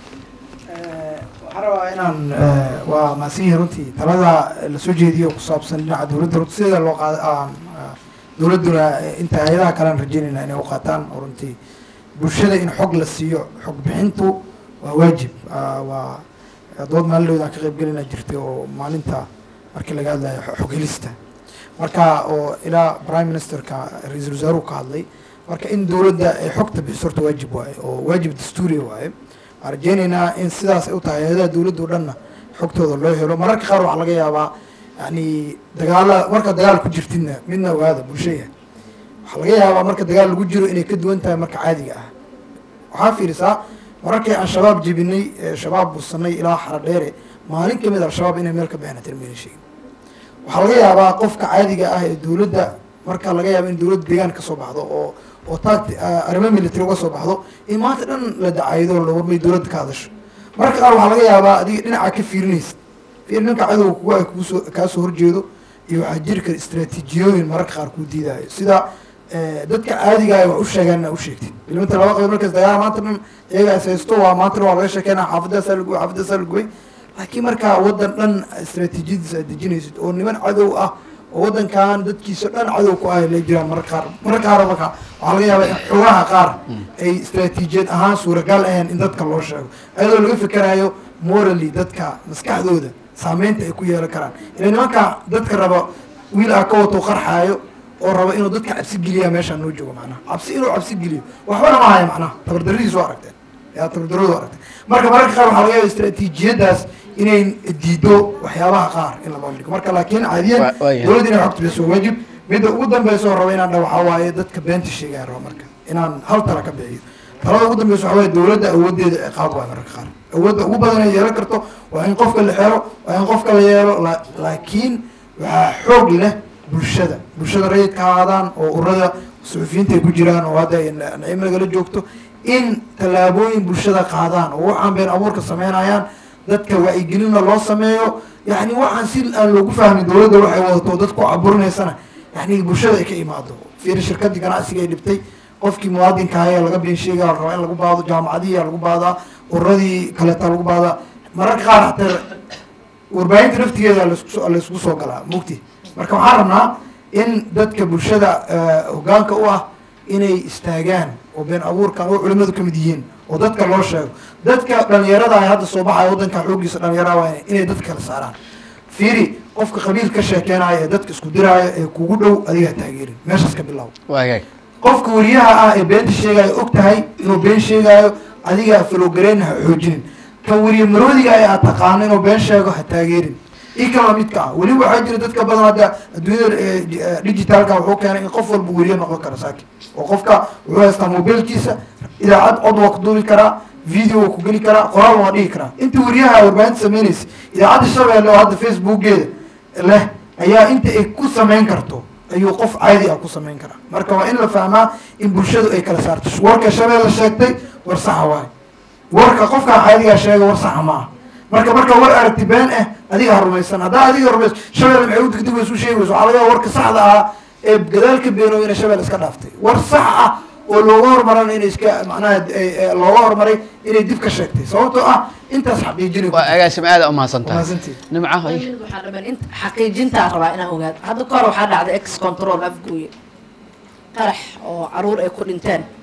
Speaker 10: waxaan rabaa inaan eh, waa mahadsan yahay runtii talada la soo jeediyo oo ku saabsan dhinaca dowladda runtii sida loo qaada aan eh, dowladduna eh, inta hay-adaha kale aan rajeynayna inay u qaataan oo runtii bulshada in xog la siiyo xog bixintu waa waajib Ah, waa dood maalin aan ka qayb gelina jirtay oo maalinta markii laga hadlayo xo- xog helista marka oo ilaa prime ministerka ra-iisul wasaaruhu ka hadlay marka in dowladda ay xogta bixiso horta waajib waaye oo waajib dastuuriya waaye waxaan rajeynaynaa in sidaas ay u tahay hay-adaha dowladda oo dhanna xogtooda loo helo mararka qaar waxaa laga yaabaa yani dagaala marka dagaal ku jirtidna midna ogaada bulshaya waxaa laga yaabaa marka dagaal lagu jiro inay ka duwan tahay marka caadiga ah waxaa fiirisaa mararkii aan shabaab jebinay ee shabaab busanay ilaa xaradheere maalin kamid al-shabaab inay meel ka baxeen tirmeyna sheegin waxaa laga yaabaa qofka caadiga ah ee dowladda marka laga yaabo in dowladda deegaan kasoo baxdo oo oo taagti arrimo military uga soo baxdo in maanta dhan la dacaydo la warmay dowladda ka hadasho marka qaar waxaa laga yaabaa adiga dhinaca ka fiirinaysa fiir ninka cadowga kugu ay kuusoo kaasoo horjeedo iyo waxaa jiri kara istaraatiijiyooyin mararka qaar kuu diidayo sida eh, dadka caadiga ah wax u sheegaan inaa u sheegtid ilminta laba qayb markaas dagaal maanta dhan iyaga is haysto waa maantana waa laga sheekeynaa xaafadaasaa la gubay xaafadaasaa la gubay laakiin markaa waddan dhan istaraatiijiyadiisa aad dejinaysid oo niman cadow ah oo waddankan dadkiisa dhan cadow ku ah la jiraan mararka qaar mararka qaar marka waxaa laga yaabaa in xogaha qaar ay istaraatiijiyad ahaan suuragal ahayn in dadka loo sheego ayadoo laga fikerayo morally dadka maskaxdooda saameynta ay ku yeelan karaan ila nimanka dadka raba wiil ah ka wato qarxaayo oo raba inuu dadka cabsi geliya meeshaan noo joogo macnaha cabsi inuu cabsi geliyo waxbana ma haya macnaha tabardaradiisu aragteen yaa tabardaradu aragteen marka mararka qaar waxaa laga yaaba istaraatiijiyadaas inay diido waxyaabaha qaar in la bandhigo marka laakiin caadiyan
Speaker 5: Waa- waa yahay.
Speaker 10: dowladda inay xogta bixiso waa waajib midda ugu dambeysa oo raba inaan dha waxaa waaye dadka beenta sheegaya raba marka inaan hal tala ka bixiyo talada ugu dambeysa waxaa waaye dowladda awoodeeda ciqaab waay mararka qaar awoodda ugu badan ay yeelan karto waa in qofka la xero waa in qofka la yeelo la- laakiin waxaa xoog leh bulshada bulshada rayidka ha ahaadaan oo urada suxufiyiinta ay ku jiraan oo hadda ay na- naciim nagala joogto in tallaabooyin bulshada qaadaan oo waxaan been abuurka sameynayaan dadka wacyigelinna loo sameeyo yani waxaan si aan loogu fahmin dowladda waxay wadato dadku caburinaysana yani bulshada ay ka imaado fiiri shirkadii ganacsiga ay dhibtay qofkii muwaadinka ayaa laga been sheegaya la rabaa in lagu baado jaamacadihii lagu baadaa uradii kaleeta lagu baadaa mararka qaar hataa warbaahinta naftigeeda laisku laysku soo galaa mugti marka waxaan rabnaa in dadka bulshada eh, hogaanka u ah inay istaagaan oo been abuurkan oo culimadu ka mid yihiin oo dadka loo sheego dadka dhalinyarada ay hadda soo baxaya waddanka xoogiisa dhalinyarada waa inay- inay dadka kala saaraan fiiri qofka qabiil ka sheekeenaya ee dadka isku diraayo ee kugu dhow adigaa taageerin meeshaas ka bilow
Speaker 5: waa hagaag
Speaker 10: qofka wariyaha ah ee beenta sheegaayo og tahay inuu been sheegaayo adiga falowgareyn ha xoojinin kan wariye maroodiga ee aad taqaano inuu been sheego ha taageerin i kan lamidka ah weli waxaa jira dadka badan hadda adduunyada eh, di- eh, digitalka wuxuu keenay in qof walba wariye noqon karo saaki oo qofka wuxuu haystaa mobilkiisa idaacad cod waa ku duubi karaa video waa ku geli karaa qoraal waa dhihi karaa inta wariyaha warbaahinta sameynaysa idaacadda shabeelle oo hadda facebookeeda leh ayaa inta ay ku samayn karto ayuu qof caadi ah ku samayn karaa marka waa in la fahmaa in bulshadu ay kala saarto warka shabeelle sheegtay war saxa waaye warka qofkaa caadigaa sheega war saxa ma aha marka marka war aragti been ah adiga ha rumaysan haddaa adiga rumays shabeelle maxay u degdegaysa u sheegayso waxaa laga yaaba warka saxda ahaa ee gadaalka beenooy inay shabeelle iska dhaaftay war sax ah oo looga hormarana inay iska macnaha ay- ay- looga hormaray inay dib ka sheegtay sababtoo ah intaas xaqiijinay
Speaker 5: waa agaasim aada u mahadsan tahay
Speaker 10: Mahadsantihin.
Speaker 5: nimca
Speaker 4: waxaa dhaman in xaqiijintaa rabaa inaan ogaado hadda kahor waxaa dhacday ex control afgooye qarax oo caruur ay ku dhinteen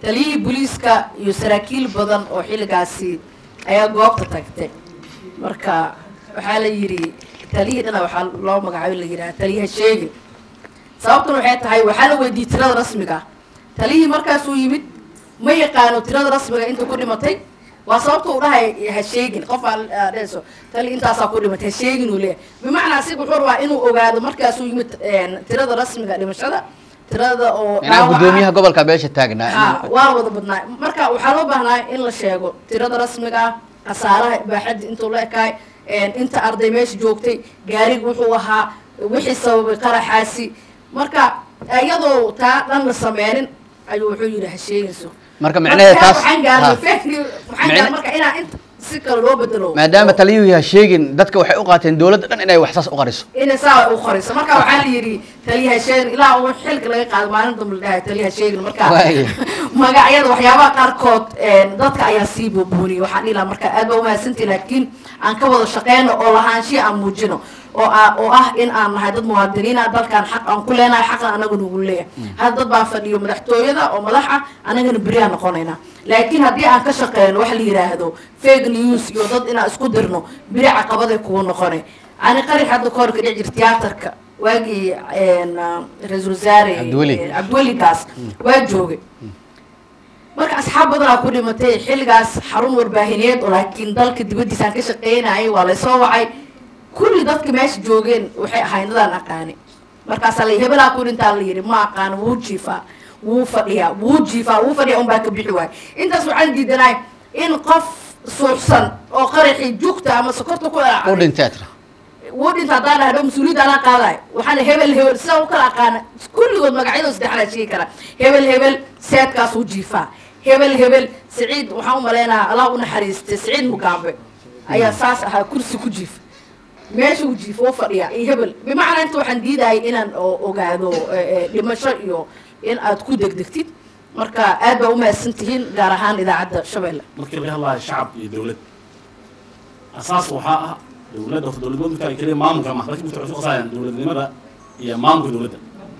Speaker 4: taliyihii booliiska iyo saraakiil badan oo xilligaasi ayaa goobta tagtay marka waxaa la yidhi taliyihii dhana waxaa loo magacaabay la yidhaha taliyaha sheegin sababtuna waxay tahay waxaa la weydiiyey tirada rasmiga ah taliyihii markaasuu yimid ma yaqaano tirada rasmiga inta ku dhimatay waa sababta uu dhahay ha sheegin qof aa dhehayso tali intaasaa ku dhimatay ha sheegin uu leeyahay bimacnaa asiga wuxuu rabaa inuu ogaado markaasuu yimid een, tirada rasmiga dhimashada tirada oo
Speaker 5: inaa
Speaker 4: dhaawaca
Speaker 5: gudoomiyaha gobolka beesha taagnaa
Speaker 4: ha waa wada badnaa marka waxaa loo baahnaa in la sheego tirada rasmiga ah khasaaraha baaxadda intuu la ekaay een, inta arday meesha joogtay gaariga wuxuu ahaa wixii sababay qaraxaasi marka iyadoo taa dhan la sameynin ayuu wuxuu yidhi ha sheegayso
Speaker 5: marka micnaheeda taas
Speaker 4: waxaan gaarnay
Speaker 5: ha.
Speaker 4: fahmi waxaan
Speaker 5: Micne-
Speaker 4: gaarnay marka inaa inta si kale loo bedelo
Speaker 5: maadaama taliyuhu yahay sheegin dadka waxay u qaateen dowladda dhan inay wax saas u qariso
Speaker 4: inay saa u qoriso marka waxaa la yidhi taliyaha sheegin ilaa uu xilka laga qaado maalin dambe la dhahay taliyaha sheegin marka
Speaker 5: Waaya.
Speaker 4: magacyada waxyaabaha qaarkood een, dadka ayaa sii buubuuniyay waxaan dhihi lahaa marka aad baa umahadsantihi laakiin aan ka wada shaqeyno oo lahaanshiya aan muujino oo ah oo ah in aan nahay dad muwaadiniin ah dalkan xaq aan ku leenahay xaqna anaga nagu leeyahay hadda dad baa fadhiyo madaxtooyada oo madax ah anagana beri aan noqonaynaa laakiin haddii aan ka shaqeyno waxa la yidhaahdo fake news iyo dad inaan isku dirno beri caqabaday kugu noqonay ani qari hadda kahor ka dhici jir tiyaatarka waagii een, ah, ra-iisul wasaare
Speaker 5: Cabdiweli.
Speaker 4: eh, cabdiweli gaas waa joogay marka asxaab badanaa ku dhimatay xilligaas xarun warbaahineed oo laakiin dalka dibaddiisaan ka shaqeynayay waa laysoo wacay kulli dadka meesha joogeen waxay ahayd dadaan aqaani markaasaa la hebelaa ku dhintaa la yidhi ma aqaan wuu jiifaa wuu fadhiyaa wuu jiifaa wuu fadhiyaa unbaa ka bixi waay intaas waxaan diidanahay in qof suuxsan oo qaraxii jugta ama sokorta ku
Speaker 5: u
Speaker 4: dhacday
Speaker 5: dhintay tira
Speaker 4: wuu dhinta haddaan dhahdo mas-uuliyadda anaa qaadaay waxaana hebel hebel sida u kala aqaana kulligood magacyadooda saddexdaa sheegi kara hebel hebel seedkaas uu jiifaa hebel hebel siciid waxaan u maleynayaa allah u naxariistay siciid mugaambe ayaa saas ahaa kursi ku jiifa meesha uu jiifo u fadhiya iyo hebel bimacnaa inta waxaan diidayay inaan o- ogaado eh, eh, dhimasho iyo in aad ku degdegtid marka aad baa umahadsan tihiin gaar ahaan idaacadda shabeelle
Speaker 6: markii laga hadlayo shacab iyo dowlad asaas waxaa ah dowladda horta dowladnimada marka ay keliya maamulka ma dadka waxay isku qasayaan dowladnimada iyo maamulka dowladda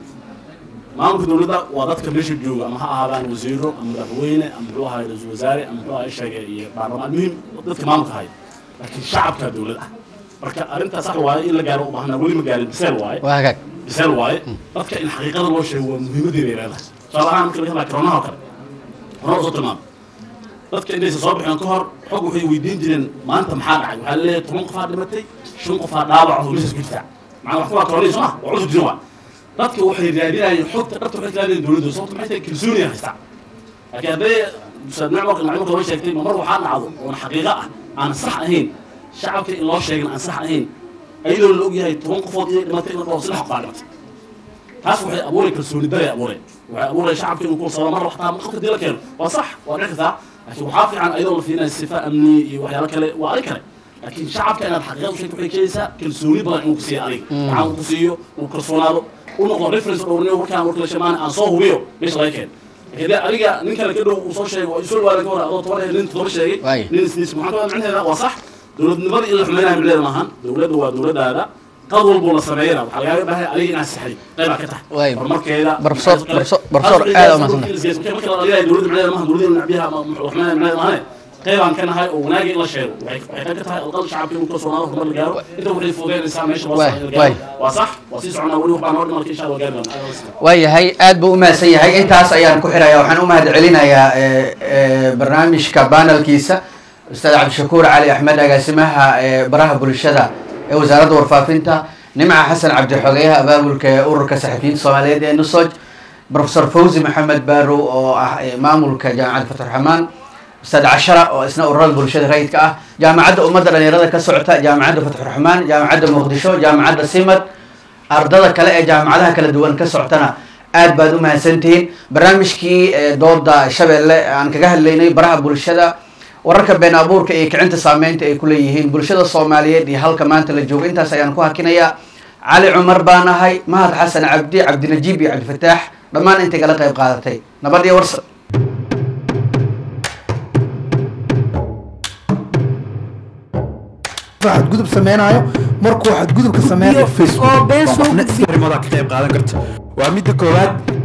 Speaker 6: maamulka dowladda waa dadka meesha jooga ama ha ahaadaan wasiiro ama madaxweyne ama muxuu ahaay ra-iisul wasaare ama muxuu ahaay sheege iyo baarlamaan muhim dadka maamulka haya laakiin shacabka dowlad ah marka arrintaa sax waaye in la gaaro u baahnaa weli ma gaarin biseel waaye
Speaker 5: waa hagaag
Speaker 6: biseel waaye dadka in xaqiiqada loo sheego waa muhiimadeeda ay leedahay tusaale ahaan marka laga hadlaya koronaha oo kale koronaha soo tilmaamay dadka intaysan soo bixin ka hor xog waxay weydiin jireen maanta maxaa dhacay waxaa leeyahay toban qofaa dhimatay shan qofaa dhaawac oo meeshaas ku jirta macnaa wax kuwaa koronay soo ma waa cudur jirin waa dadka waxay raadinayeen xogta dhabta waxay raadinayeen dowladda sababta maxay tahay kalsooniya haystaa laakiin hadday ustaad macmarka macluumka loo sheegtay ma mar waxaa dhacdo oon xaqiiqo ah aan sax ahayn shacabka in loo sheegin aan sax ahayn ayadoo la ogyahay toban qofood inay dhimatay in la dhaho saddex qofaa dhimatay taas waxay abuuray kalsooni daray abuuray waxay abuuray shacabka inuu ku sababa mar waxtaa qofka dii la keeno waa sax waa dhici kartaa laakiin waxaa fiican ayadoo la fiirinayo sifa amni iyo waxyaalo kale waa arin kale laakiin shacabka inaad xaqiiqada u sheegto waxay keenaysaa kalsooni badan inuu ku siiyo adiga gacan uu ku siiyo uu kalsoonaado u noqdo reference oo dhowrniyo warkaan warkala shamaan aan soo hubiyo meesha laga keeno laakiin dee adiga nin kale ka dhow uu soo sheego oo isu dhawaadan ka hor adoo toban nin todoba sheegay
Speaker 5: Waaye.
Speaker 6: nin isniis maxaa ka wada micnaheeda waa sax dowladnimada in la xumaynayo micnaheeda maahan dowladda waa dowladdaada qad walbuu la sameeyana waxaa lagaaga baahay adiga inaad saxday qaybaa ka tahay
Speaker 5: Waaye.
Speaker 6: horumarkeeda
Speaker 5: Professor- professor- professor aad u mahadsantahay.
Speaker 6: marka la dhaliyayo dowladda micnaheeda maahan dowladda nacbiyaha ama xumaynayo micnaheeda maahane qaybaan ka nahay oo wanaagi in la sheego waxay waxay qayb ka tahay alqal shacabka inuu kalsoonaado horumar la gaaro inta waxay fududeynaysaa meesha loo
Speaker 5: Waay,
Speaker 6: socdo in la
Speaker 5: waay.
Speaker 6: gaaro waa sax waa sii soconaa weli waxbaa noo dhiman insha allah gaari doonaa
Speaker 5: waayahay aad buu u mahadsan yahay intaas ayaan ku xirayaa waxaan u mahad celinayaa eh, eh, barnaamijka banelkiisa ustaad cabdishakuur cali axmed agaasimaha eh, baraha bulshada ee wasaaradda warfaafinta nimca xasan cabdi xogeyaha abaabulka ee ururka saxafiyiinta soomaaliyeed ee nusoj professor fawzi maxamed barow oo ah eh, maamulka jaamacadda fatxraxmaan ustaad cashara oo isna ururada bulshada rayidka ah jaamacadda ummadda dhalinyarada ka socota jaamacadda fatxuraxmaan jaamacadda muqdisho jaamacadda simad ardada kale ee jaamacadaha kala duwan ka socotana aad baad u mahadsantihiin barnaamijkii eh, dooda shabeelle aan kaga hadlaynay baraha bulshada wararka been abuurka iyo kicinta saameynta ay ku leeyihiin bulshada soomaaliyeed iyo halka maanta la joogo intaas ayaan ku hakinayaa cali cumar baan ahay mahad xasan cabdi cabdinajiib iyo cabdifataax dhammaan intay kala qayb qaadatay nabad iyo warsa
Speaker 1: xadgudub sameynaayo markuu xadgudubka sameynayo
Speaker 2: oo been soo
Speaker 11: arrimood ka qayb qaadan karto waa midda koowaad